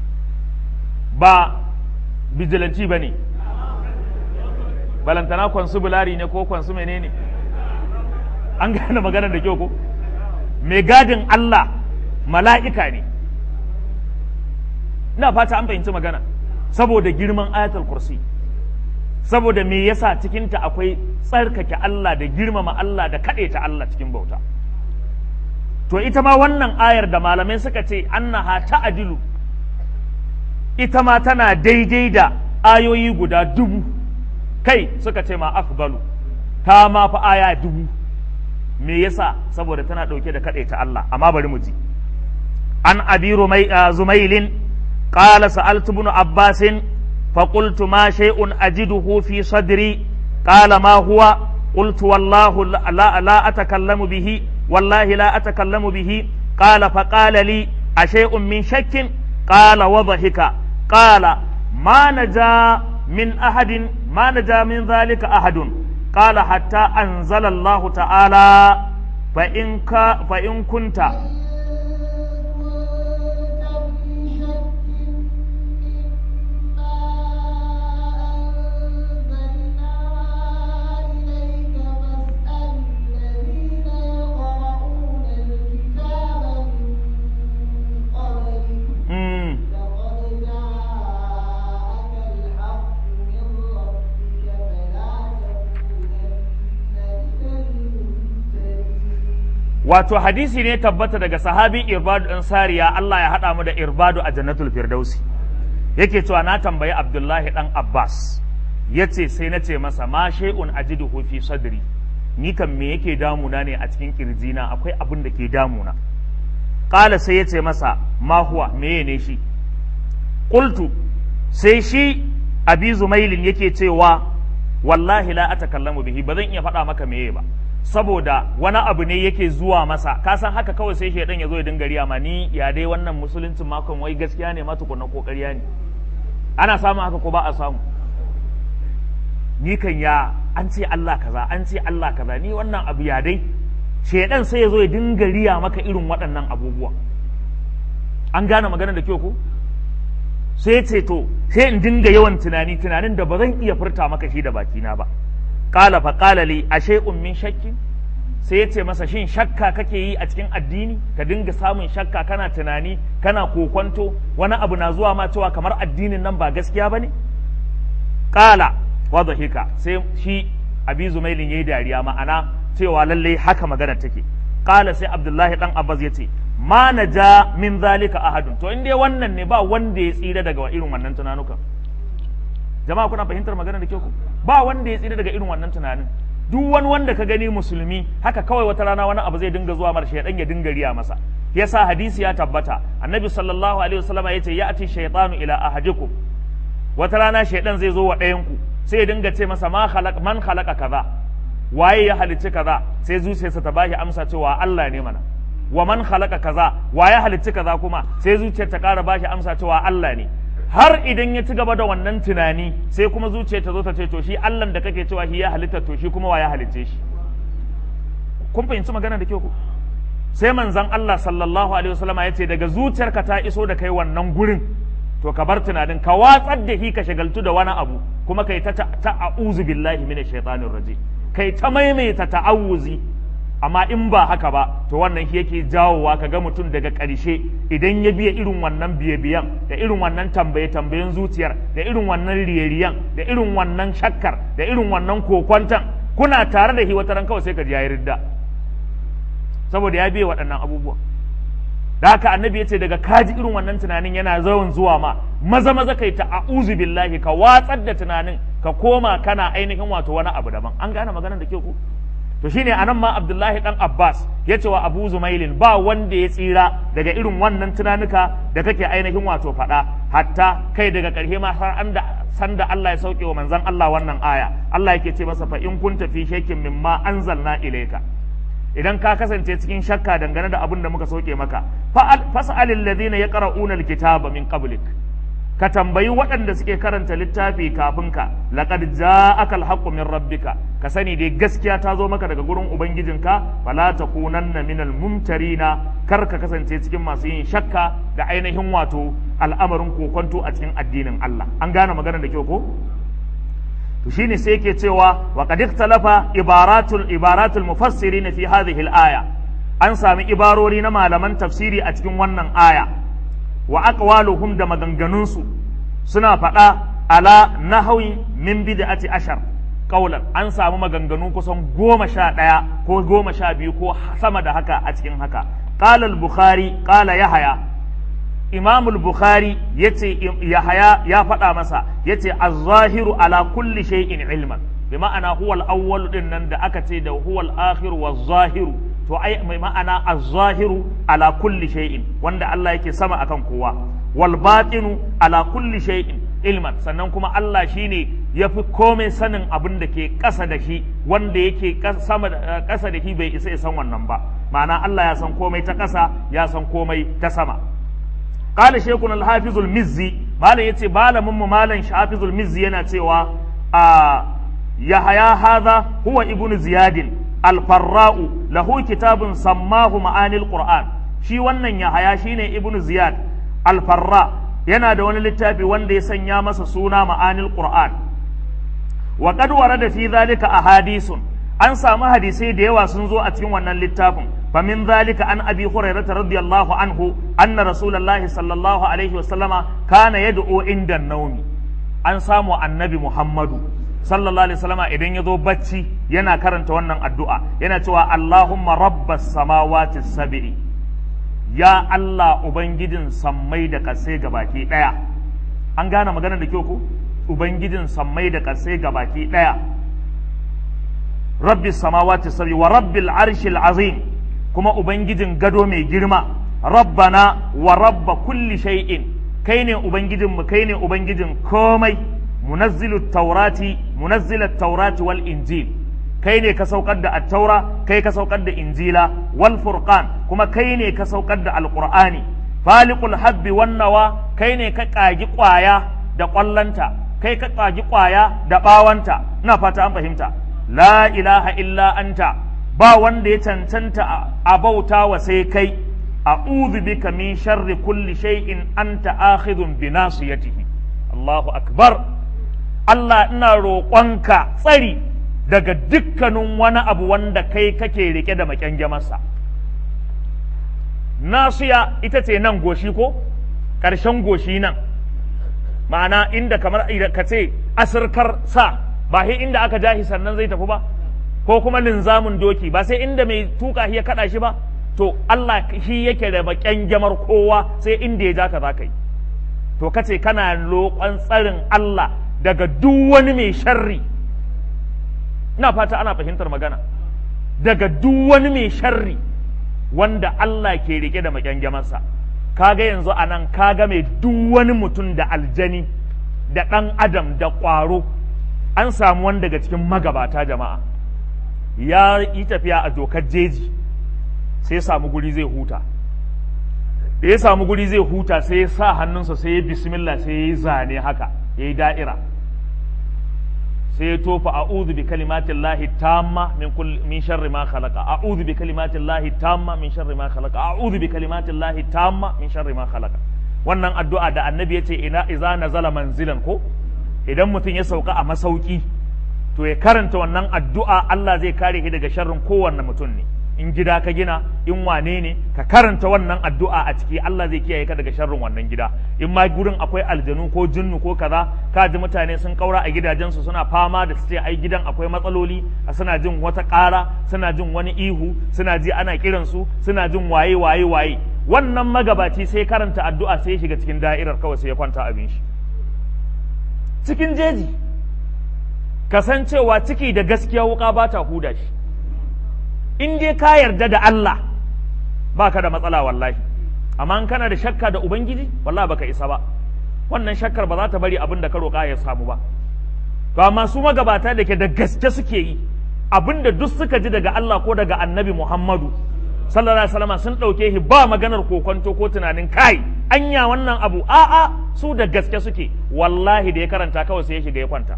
ba bijilanci ba ne balantana kwansu bulari ne ko kwansu menene an gane magana da kyau ko mai gadin Allah mala'ika ne ina fata an fahimci magana saboda girman ayatul kursi saboda me yasa cikinta akwai tsarkake Allah da girmama Allah da ta Allah cikin bauta to ita ma wannan ayar da malamai suka ce annaha ta'dilu ita ma tana daidai da ayoyi guda dubu kai suka ce ma afdalu ta ma fa aya dubu me yasa saboda tana ɗauke da kaɗaita Allah amma bari mu ji an abi zumailin qala sa'altu ibn abbasin فقلت ما شيء أجده في صدري قال ما هو قلت والله لا, لا أتكلم به والله لا أتكلم به قال فقال لي أشيء من شك قال وضحك قال ما نجا من أحد ما نجا من ذلك أحد قال حتى أنزل الله تعالى فإن, فإن كنت wato hadisi ne tabbata daga sahabi irbadu ɗan sariya Allah ya haɗa mu da irbadu a jannatul firdausi yake cewa na tambayi abdullahi ɗan abbas ya ce sai na ce masa ma shay'un ajiduhu fi sadri ni kan me yake damuna ne a cikin kirjina akwai abin da ke damuna ƙala sai ya ce masa ma huwa meye ne shi qultu sai shi abi zumailin yake cewa wallahi la atakallamu bihi ba zan iya faɗa maka meye ba saboda wani abu ne yake zuwa masa ka san haka kawai sai shaidan ya zo ya dinga riya ma ni ya dai wannan musuluncin makon wai gaskiya ne ma tukunna ko ƙarya ne ana samun haka ko ba a samu ni kan ya an ce Allah kaza an ce Allah kaza ni wannan abu ya dai shaidan sai ya zo ya dinga riya maka irin waɗannan abubuwa an gane maganar da kyau ko sai ce to sai in dinga yawan tunani tunanin da ba zan iya furta maka shi da bakina ba qala fa qala li ashay'un min shakki sai ya ce masa shin shakka kake yi a cikin addini ka dinga samun shakka kana tunani kana kokonto wani abu na zuwa ma cewa kamar addinin nan ba gaskiya bane qala wa dhahika sai shi abi zumailin yayi dariya ma'ana cewa lallai haka magana take qala sai abdullahi dan abbas yace ma naja min zalika ahadun to in dai wannan ne ba wanda ya tsira daga irin wannan tunanukan jama'a kuna fahimtar magana da ke ku ba wanda ya tsira daga irin wannan tunanin duk wani wanda ka gani musulmi haka kawai wata rana wani abu zai dinga zuwa mar shaydan ya dinga riya masa yasa hadisi ya tabbata annabi sallallahu alaihi wasallam ya ce ya'ti shaytanu ila ahadikum wata rana shaydan zai zo wa ɗayan ku sai ya dinga ce masa ma khalaq man khalaqa kaza waye ya halicci kaza sai zuciyarsa ta bashi amsa cewa Allah ne mana wa man khalaqa kaza waye halicci kaza kuma sai zuciyar ta ƙara bashi amsa cewa Allah ne har idan ya ci gaba da wannan tunani sai kuma zuciya ta zo ta ce to shi Allah da kake cewa shi ya halitta to shi kuma wa ya halicce shi kun fahimci magana da kyau ku sai manzon Allah sallallahu alaihi wasallam ya ce daga zuciyarka ta iso da kai wannan gurin to ka bar tunanin ka watsar da shi ka shagaltu da wani abu kuma kai ta ta'awuzu billahi minash shaitanir rajim kai ta maimaita ta'awuzi amma in ba haka ba to wannan shi yake jawowa ka ga mutum daga ƙarshe idan ya biya irin wannan biye-biyan da irin wannan tambaye-tambayen zuciyar da irin wannan riyariyan da irin wannan shakkar da irin wannan kokwantan kuna tare da shi wata ran kawai sai ka ji yayi ridda saboda ya biye waɗannan abubuwa da haka annabi ya ce daga kaji irin wannan tunanin yana zaun zuwa ma maza maza kai ta a'uzu billahi ka watsar da tunanin ka koma kana ainihin wato wani abu daban an gane maganar da ke ku to shine anan ma Abdullahi dan Abbas ya ce wa Abu Zumailin ba wanda ya tsira daga irin wannan tunanuka da kake ainihin wato faɗa hatta kai daga ƙarshe ma har an da sanda Allah ya sauke wa manzon Allah wannan aya Allah yake ce masa fa in kunta fi shakkin mimma anzalna ilayka idan ka kasance cikin shakka dangane da abin da muka sauke maka fas'alil ladina yaqra'una alkitaba min qablik ka tambayi waɗanda suke karanta littafi kafin ka laqad ja'aka alhaqqu min rabbika ka sani dai gaskiya ta zo maka daga gurin ubangijinka fala takunanna minal mumtarina kar ka kasance cikin masu yin shakka da ainihin wato al'amarin kokonto a cikin addinin Allah an gane magana da kyau ko to shine sai yake cewa wa qad ikhtalafa ibaratul ibaratul mufassirin fi hadhihi al-aya an sami ibarori na malaman tafsiri a cikin wannan aya wa aqwaluhum da maganganunsu suna faɗa ala nahawi min bid'ati ashar qaulan an samu maganganu kusan goma sha ɗaya ko goma sha biyu ko sama da haka a cikin haka qala al-bukhari qala yahya imamul bukhari yace yahaya ya faɗa masa yace az-zahiru ala kulli shay'in ilman bi ma'ana huwa al-awwal din nan da aka ce da huwa al-akhir wa zahiru to ai mai ma'ana az-zahiru ala kulli shay'in wanda Allah yake sama akan kowa wal batinu ala kulli shay'in ilman sannan kuma Allah shine yafi komai sanin abin da ke ƙasa da shi wanda yake sama ƙasa da shi bai isa ya san wannan ba ma'ana Allah ya san komai ta ƙasa ya san komai ta sama qala shaykhuna al-hafiz al-mizzi malam yace malamin mu malam hafiz al-mizzi yana cewa a yahaya hadha huwa ibnu ziyad al-farra'u lahu kitabun sammahu ma'anil qur'an shi wannan yahaya shine ibnu ziyad al-farra yana da wani littafi wanda ya sanya masa suna ma'anil qur'an wa qad warada fi dhalika ahadithun an samu hadisai da yawa sun zo a cikin wannan littafin فمن ذلك عن أبي هريرة رضي الله عنه أن رسول الله صلى الله عليه وسلم كان يدعو عند النوم أن سامو النبي محمد صلى الله عليه وسلم إذن يدو بچي ينا كرنت ونن الدعاء ينا توا اللهم رب السماوات السبع يا الله أبنجدن سمي da kasai gabaki daya an gane magana da kyau ko ubangijin sammai da kasai gabaki daya rabbi samawati sabi wa rabbil arshil azim kuma ubangijin gado mai girma rabbana wa rabba kulli shay'in kai ne ubangijin mu kai ne ubangijin komai munazzilu taurati munazzilu taurati wal injil kai ne ka saukar da at-taura kai ka saukar da injila wal furqan kuma kai ne ka saukar da alqur'ani faliqul habbi wan nawa kai ne ka kagi kwaya da kwallanta kai ka kagi kwaya da bawanta ina fata an fahimta la ilaha illa anta ba wanda ya cancanta a bauta wa sai kai a'udhu bika min sharri kulli shay'in anta akhidhun bi nasiyatihi Allahu akbar Allah ina roƙonka tsari daga dukkanin wani abu wanda kai kake rike da makyangamarsa nasiya ita ce nan goshi ko ƙarshen goshi nan ma'ana inda kamar ka ce asirkar sa ba sai inda aka jahi sannan zai tafi ba ko kuma linzamin doki ba sai inda mai tuka shi ya kada shi ba to Allah shi yake da baƙyan gyamar kowa sai inda ya ja ka za ka yi to kace kana roƙon tsarin Allah daga duk wani mai sharri ina fata ana fahimtar magana daga duk wani mai sharri wanda Allah ke rike da makyankyamarsa kaga yanzu a nan kaga mai duk wani mutum da aljani da ɗan adam da ƙwaro an samu wani daga cikin magabata jama'a ya yi tafiya a dokar jeji sai ya samu guri zai huta da ya samu guri zai huta sai ya sa hannunsa sai ya bismillah sai ya yi zane haka ya yi da'ira sai ya tofa a'udhu bi kalimatin lahi tamma min kulli min sharri ma khalaqa a'udhu bi kalimatin lahi tamma min sharri ma khalaqa a'udhu bi kalimatin lahi tamma min sharri ma khalaqa wannan addu'a da annabi yace ina iza nazala manzilan ko idan mutum ya sauka a masauki to ya karanta wannan addu'a Allah zai kare shi daga sharrin kowanne mutum ne in gida ka gina in wane ne ka karanta wannan addu'a a ciki Allah zai kiyaye ka daga sharrin wannan gida in ma gurin akwai aljanu ko jinnu ko kaza ka ji mutane sun kaura a gidajensu suna fama da su ce ai gidan akwai matsaloli suna jin wata ƙara suna jin wani ihu suna ji ana kiransu suna jin waye waye waye wannan magabaci sai karanta addu'a sai ya shiga cikin da'irar kawai sai ya kwanta abin shi cikin jeji kasancewa ciki da gaskiya wuka ba ta huda shi in dai ka yarda da Allah ba ka da matsala wallahi amma in kana da shakka da ubangiji wallahi baka isa ba wannan shakkar ba za ta bari abin da ka roƙa ya samu ba to amma su magabata da ke da gaske suke yi abin da duk suka ji daga Allah ko daga annabi Muhammadu sallallahu alaihi wasallam sun ɗauke shi ba maganar kokonto ko tunanin kai anya wannan abu a'a su da gaske suke wallahi da ya karanta kawai sai ya shiga ya kwanta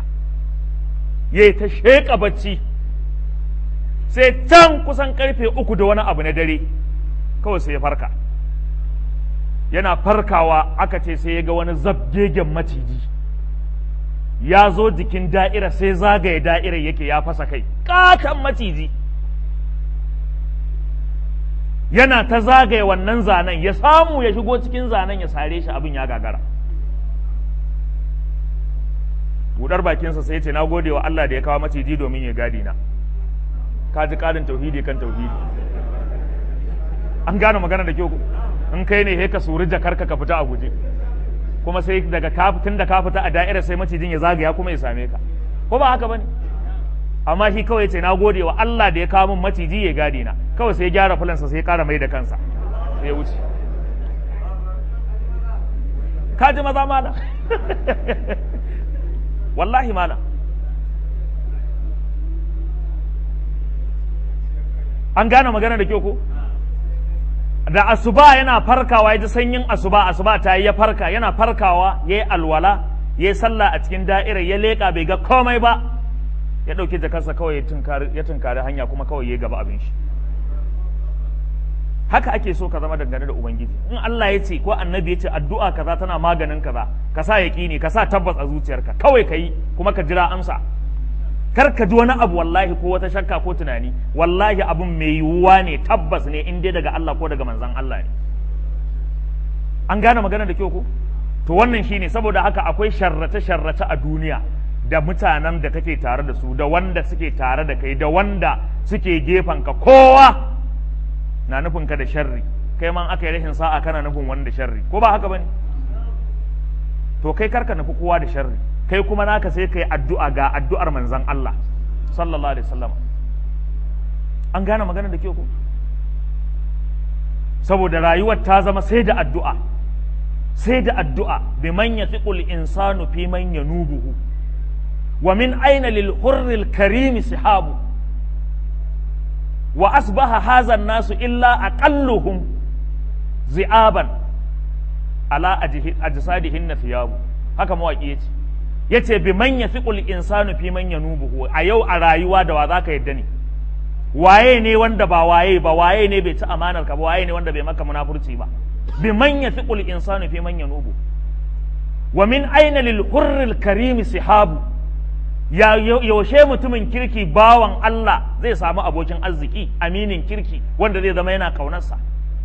ya ta sheƙa bacci sai can kusan karfe uku da wani abu na dare kawai sai ya farka yana farkawa aka ce sai ya ga wani zabgegen maciji ya zo jikin da'ira sai zagaye da'irar yake ya fasa kai katon maciji yana ta zagaye wannan zanen ya samu ya shigo cikin zanen ya sare shi abin ya gagara budar bakinsa sai ce na gode wa Allah da ya kawo maciji domin ya gadi na ka ji ƙarin tauhidi kan tauhidi an gane magana da kyau in kai ne he ka suri jakarka ka fita a guje kuma sai daga ka tun da ka fita a da'ira sai macijin ya zagaya kuma ya same ka ko ba haka bane amma shi kawai ce na gode wa Allah da ya kawo min maciji ya gadi na kawai sai ya gyara fulansa sai ya kara mai da kansa sai ya wuce ka ji maza mala wallahi mala an gane magana da kyau ko da asuba yana farkawa ya ji sanyin asuba asuba ta yi ya farka yana farkawa ya yi alwala ya yi sallah a cikin da'irar ya leƙa bai ga komai ba ya ɗauki jakarsa kawai ya tunkari hanya kuma kawai ya gaba abin shi haka ake so ka zama dangane da ubangiji in Allah ya ce ko annabi ya ce addu'a kaza tana maganin kaza ka sa yaƙini ka sa tabbas a zuciyarka kawai ka yi kuma ka jira amsa kar ka ji wani abu wallahi ko wata shakka ko tunani wallahi abun mai yiwuwa ne tabbas ne in dai daga Allah ko daga manzon Allah ne an gane magana da kyau ko to wannan shine saboda haka akwai sharrata sharrata a duniya da mutanen da kake tare da su da wanda suke tare da kai da wanda suke gefen ka kowa na nufin ka da sharri kai man aka yi rashin sa'a kana nufin wanda sharri ko ba haka bane to kai karka nufi kowa da sharri kai kuma naka sai kai addu'a ga addu'ar manzon Allah sallallahu alaihi wasallam an gane magana da ke ku saboda rayuwar ta zama sai da addu'a sai da addu'a bi man yathiqul insanu fi man yanubuhu wa min aina lil hurril karimi sihabu wa asbaha hadha nasu illa aqalluhum zi'aban ala ajsadihin thiyabu haka mawaki yace yace bi man yafiqul insanu fi man yanubuhu a yau a rayuwa da wa zaka yadda ne waye ne wanda ba waye ba waye ne bai ci amanar ka ba waye ne wanda bai maka munafurci ba bi man yafiqul insanu fi man yanubu wa min aina lil hurril karim sihabu ya yaushe mutumin kirki bawan Allah zai samu abokin arziki aminin kirki wanda zai zama yana kaunarsa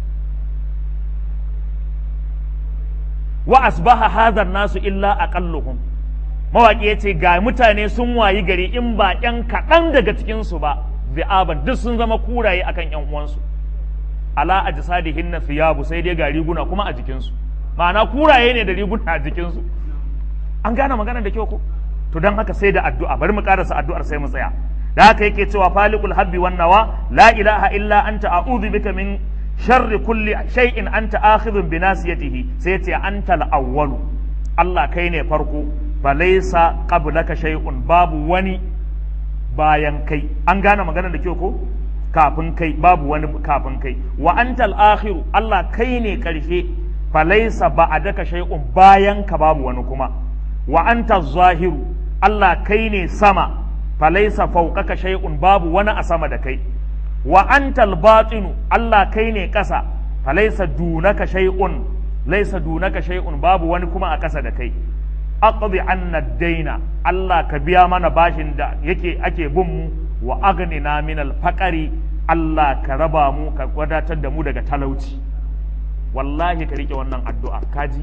wa asbaha hadha nasu illa aqalluhum mawaƙi ya ce ga mutane sun wayi gari in ba ‘yan kaɗan daga cikinsu ba bi'aban duk sun zama kuraye akan ‘yan uwansu ala a jisadihin na fiyabu sai dai ga riguna kuma a jikinsu ma'ana kuraye ne da riguna a jikinsu an gane magana da kyau ko to don haka sai da addu'a bari mu karasa addu'ar sai mu tsaya da haka yake cewa falikul habbi wan nawa la ilaha illa anta a'udhu bika min sharri kulli shay'in anta akhidhun bi nasiyatihi sai ya ce anta al-awwalu Allah kai ne farko falaisa qablaka shay'un babu wani bayan kai an gane magana da kyau ko kafin kai babu wani kafin kai wa antal akhiru Allah kai ne karshe falaisa ba'daka shay'un bayan ka babu wani kuma wa antal zahiru Allah kai ne sama falaisa fawqaka shay'un babu wani a sama da kai wa antal batinu Allah kai ne kasa falaisa dunaka shay'un laisa dunaka shay'un babu wani kuma a kasa da kai aqdi anna daina Allah ka biya mana bashin da yake ake bin mu wa aghnina min al-faqari Allah ka raba mu ka wadatar da mu daga talauci wallahi ka rike wannan addu'a kaji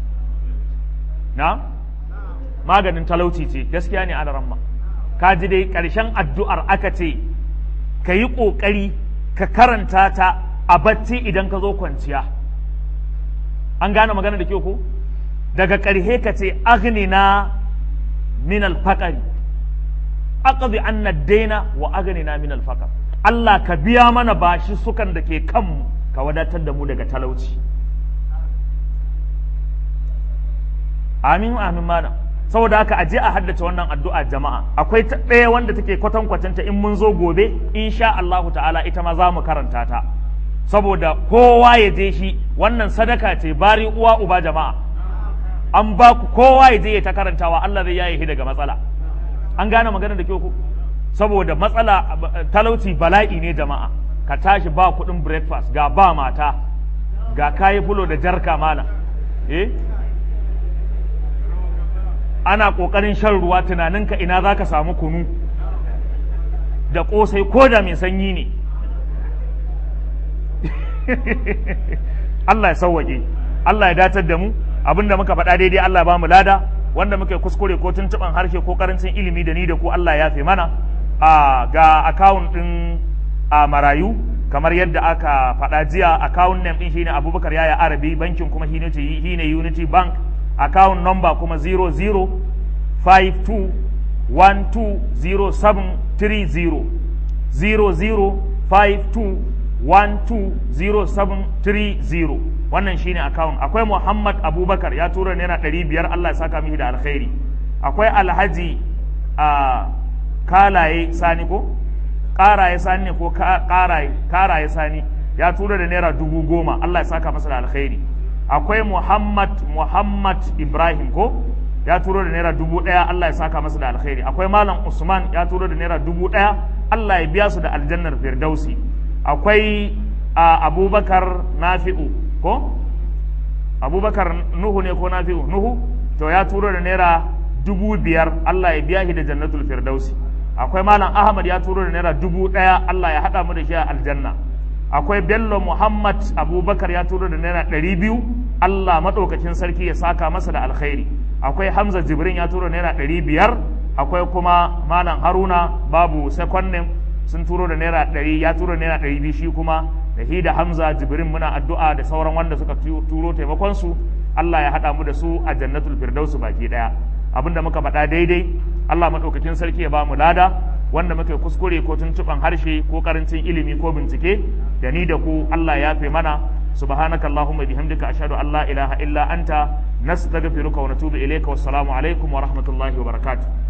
na maganin talauci ce gaskiya ne ana ramma kaji dai ƙarshen addu'ar aka ce ka yi ƙoƙari ka karanta ta a bacci idan ka zo kwanciya an gane magana da kyau ko daga ƙarhe ka ce agnina min alfaƙari aqdi anna daina wa agnina min alfaqar Allah ka biya mana bashi sukan da ke kanmu ka wadatar da mu daga talauci amin amin mana saboda haka aje a haddace wannan addu'a jama'a akwai ta ɗaya wanda take kwatankwacin ta in mun zo gobe insha Allahu ta'ala ita ma za mu karanta ta saboda kowa ya je shi wannan sadaka ce bari uwa uba jama'a an ba ku kowa ya je ya ta karantawa Allah zai yaye shi daga matsala an gane magana da kyau ku saboda matsala talauci bala'i ne jama'a ka tashi ba kuɗin breakfast ga ba mata ga kayi fulo da jarka mana eh ana ƙoƙarin shan ruwa tunaninka ina za ka samu kunu da ƙosai ko da mai sanyi ne Allah ya sauwaƙe Allah ya datar da mu abinda muka faɗa daidai Allah ba mu lada wanda muka kuskure ko tuntuɓan harshe ko karancin ilimi da ni da ku Allah ya fi mana a ga akawun ɗin a marayu kamar yadda aka faɗa jiya account name din shine abubakar yaya arabi bankin kuma shine shine unity bank account number kuma 0052120730 0052120730 wannan shine account akwai muhammad abubakar ya tura naira ɗari biyar allah ya saka mishi da alkhairi akwai alhaji a kalaye sani ko karaye sani ne ko karaye karaye sani ya tura da naira dubu goma allah ya saka masa da alkhairi akwai muhammad muhammad ibrahim ko ya turo da naira dubu ɗaya allah ya saka masa da alkhairi akwai malam usman ya turo da naira dubu ɗaya allah ya biya su da aljannar firdausi akwai abubakar nafi'u ko abubakar nuhu ne ko nafi'u nuhu to ya turo da naira dubu biyar allah ya biya shi da jannatul firdausi akwai malam ahmad ya turo da naira dubu ɗaya allah ya haɗa mu da shi a aljanna akwai bello muhammad abubakar ya turo da naira ɗari biyu allah maɗaukacin sarki ya saka masa da alkhairi akwai hamza jibrin ya turo naira ɗari biyar akwai kuma malam haruna babu sekonnin sun turo da naira ɗari ya turo naira ɗari biyu shi kuma da hi da hamza jibrin muna addu'a da sauran wanda suka turo taimakonsu allah ya haɗa mu da su a jannatul firdausu baki ɗaya abinda muka faɗa daidai allah maɗaukakin sarki ya ba mu lada wanda muka kuskure ko tuntuɓan harshe ko karancin ilimi ko bincike da ni da ku allah ya fi mana subhanaka allahumma bihamdika ashhadu an la ilaha illa anta nastaghfiruka wa natubu ilayka wassalamu alaikum wa rahmatullahi wa barakatuh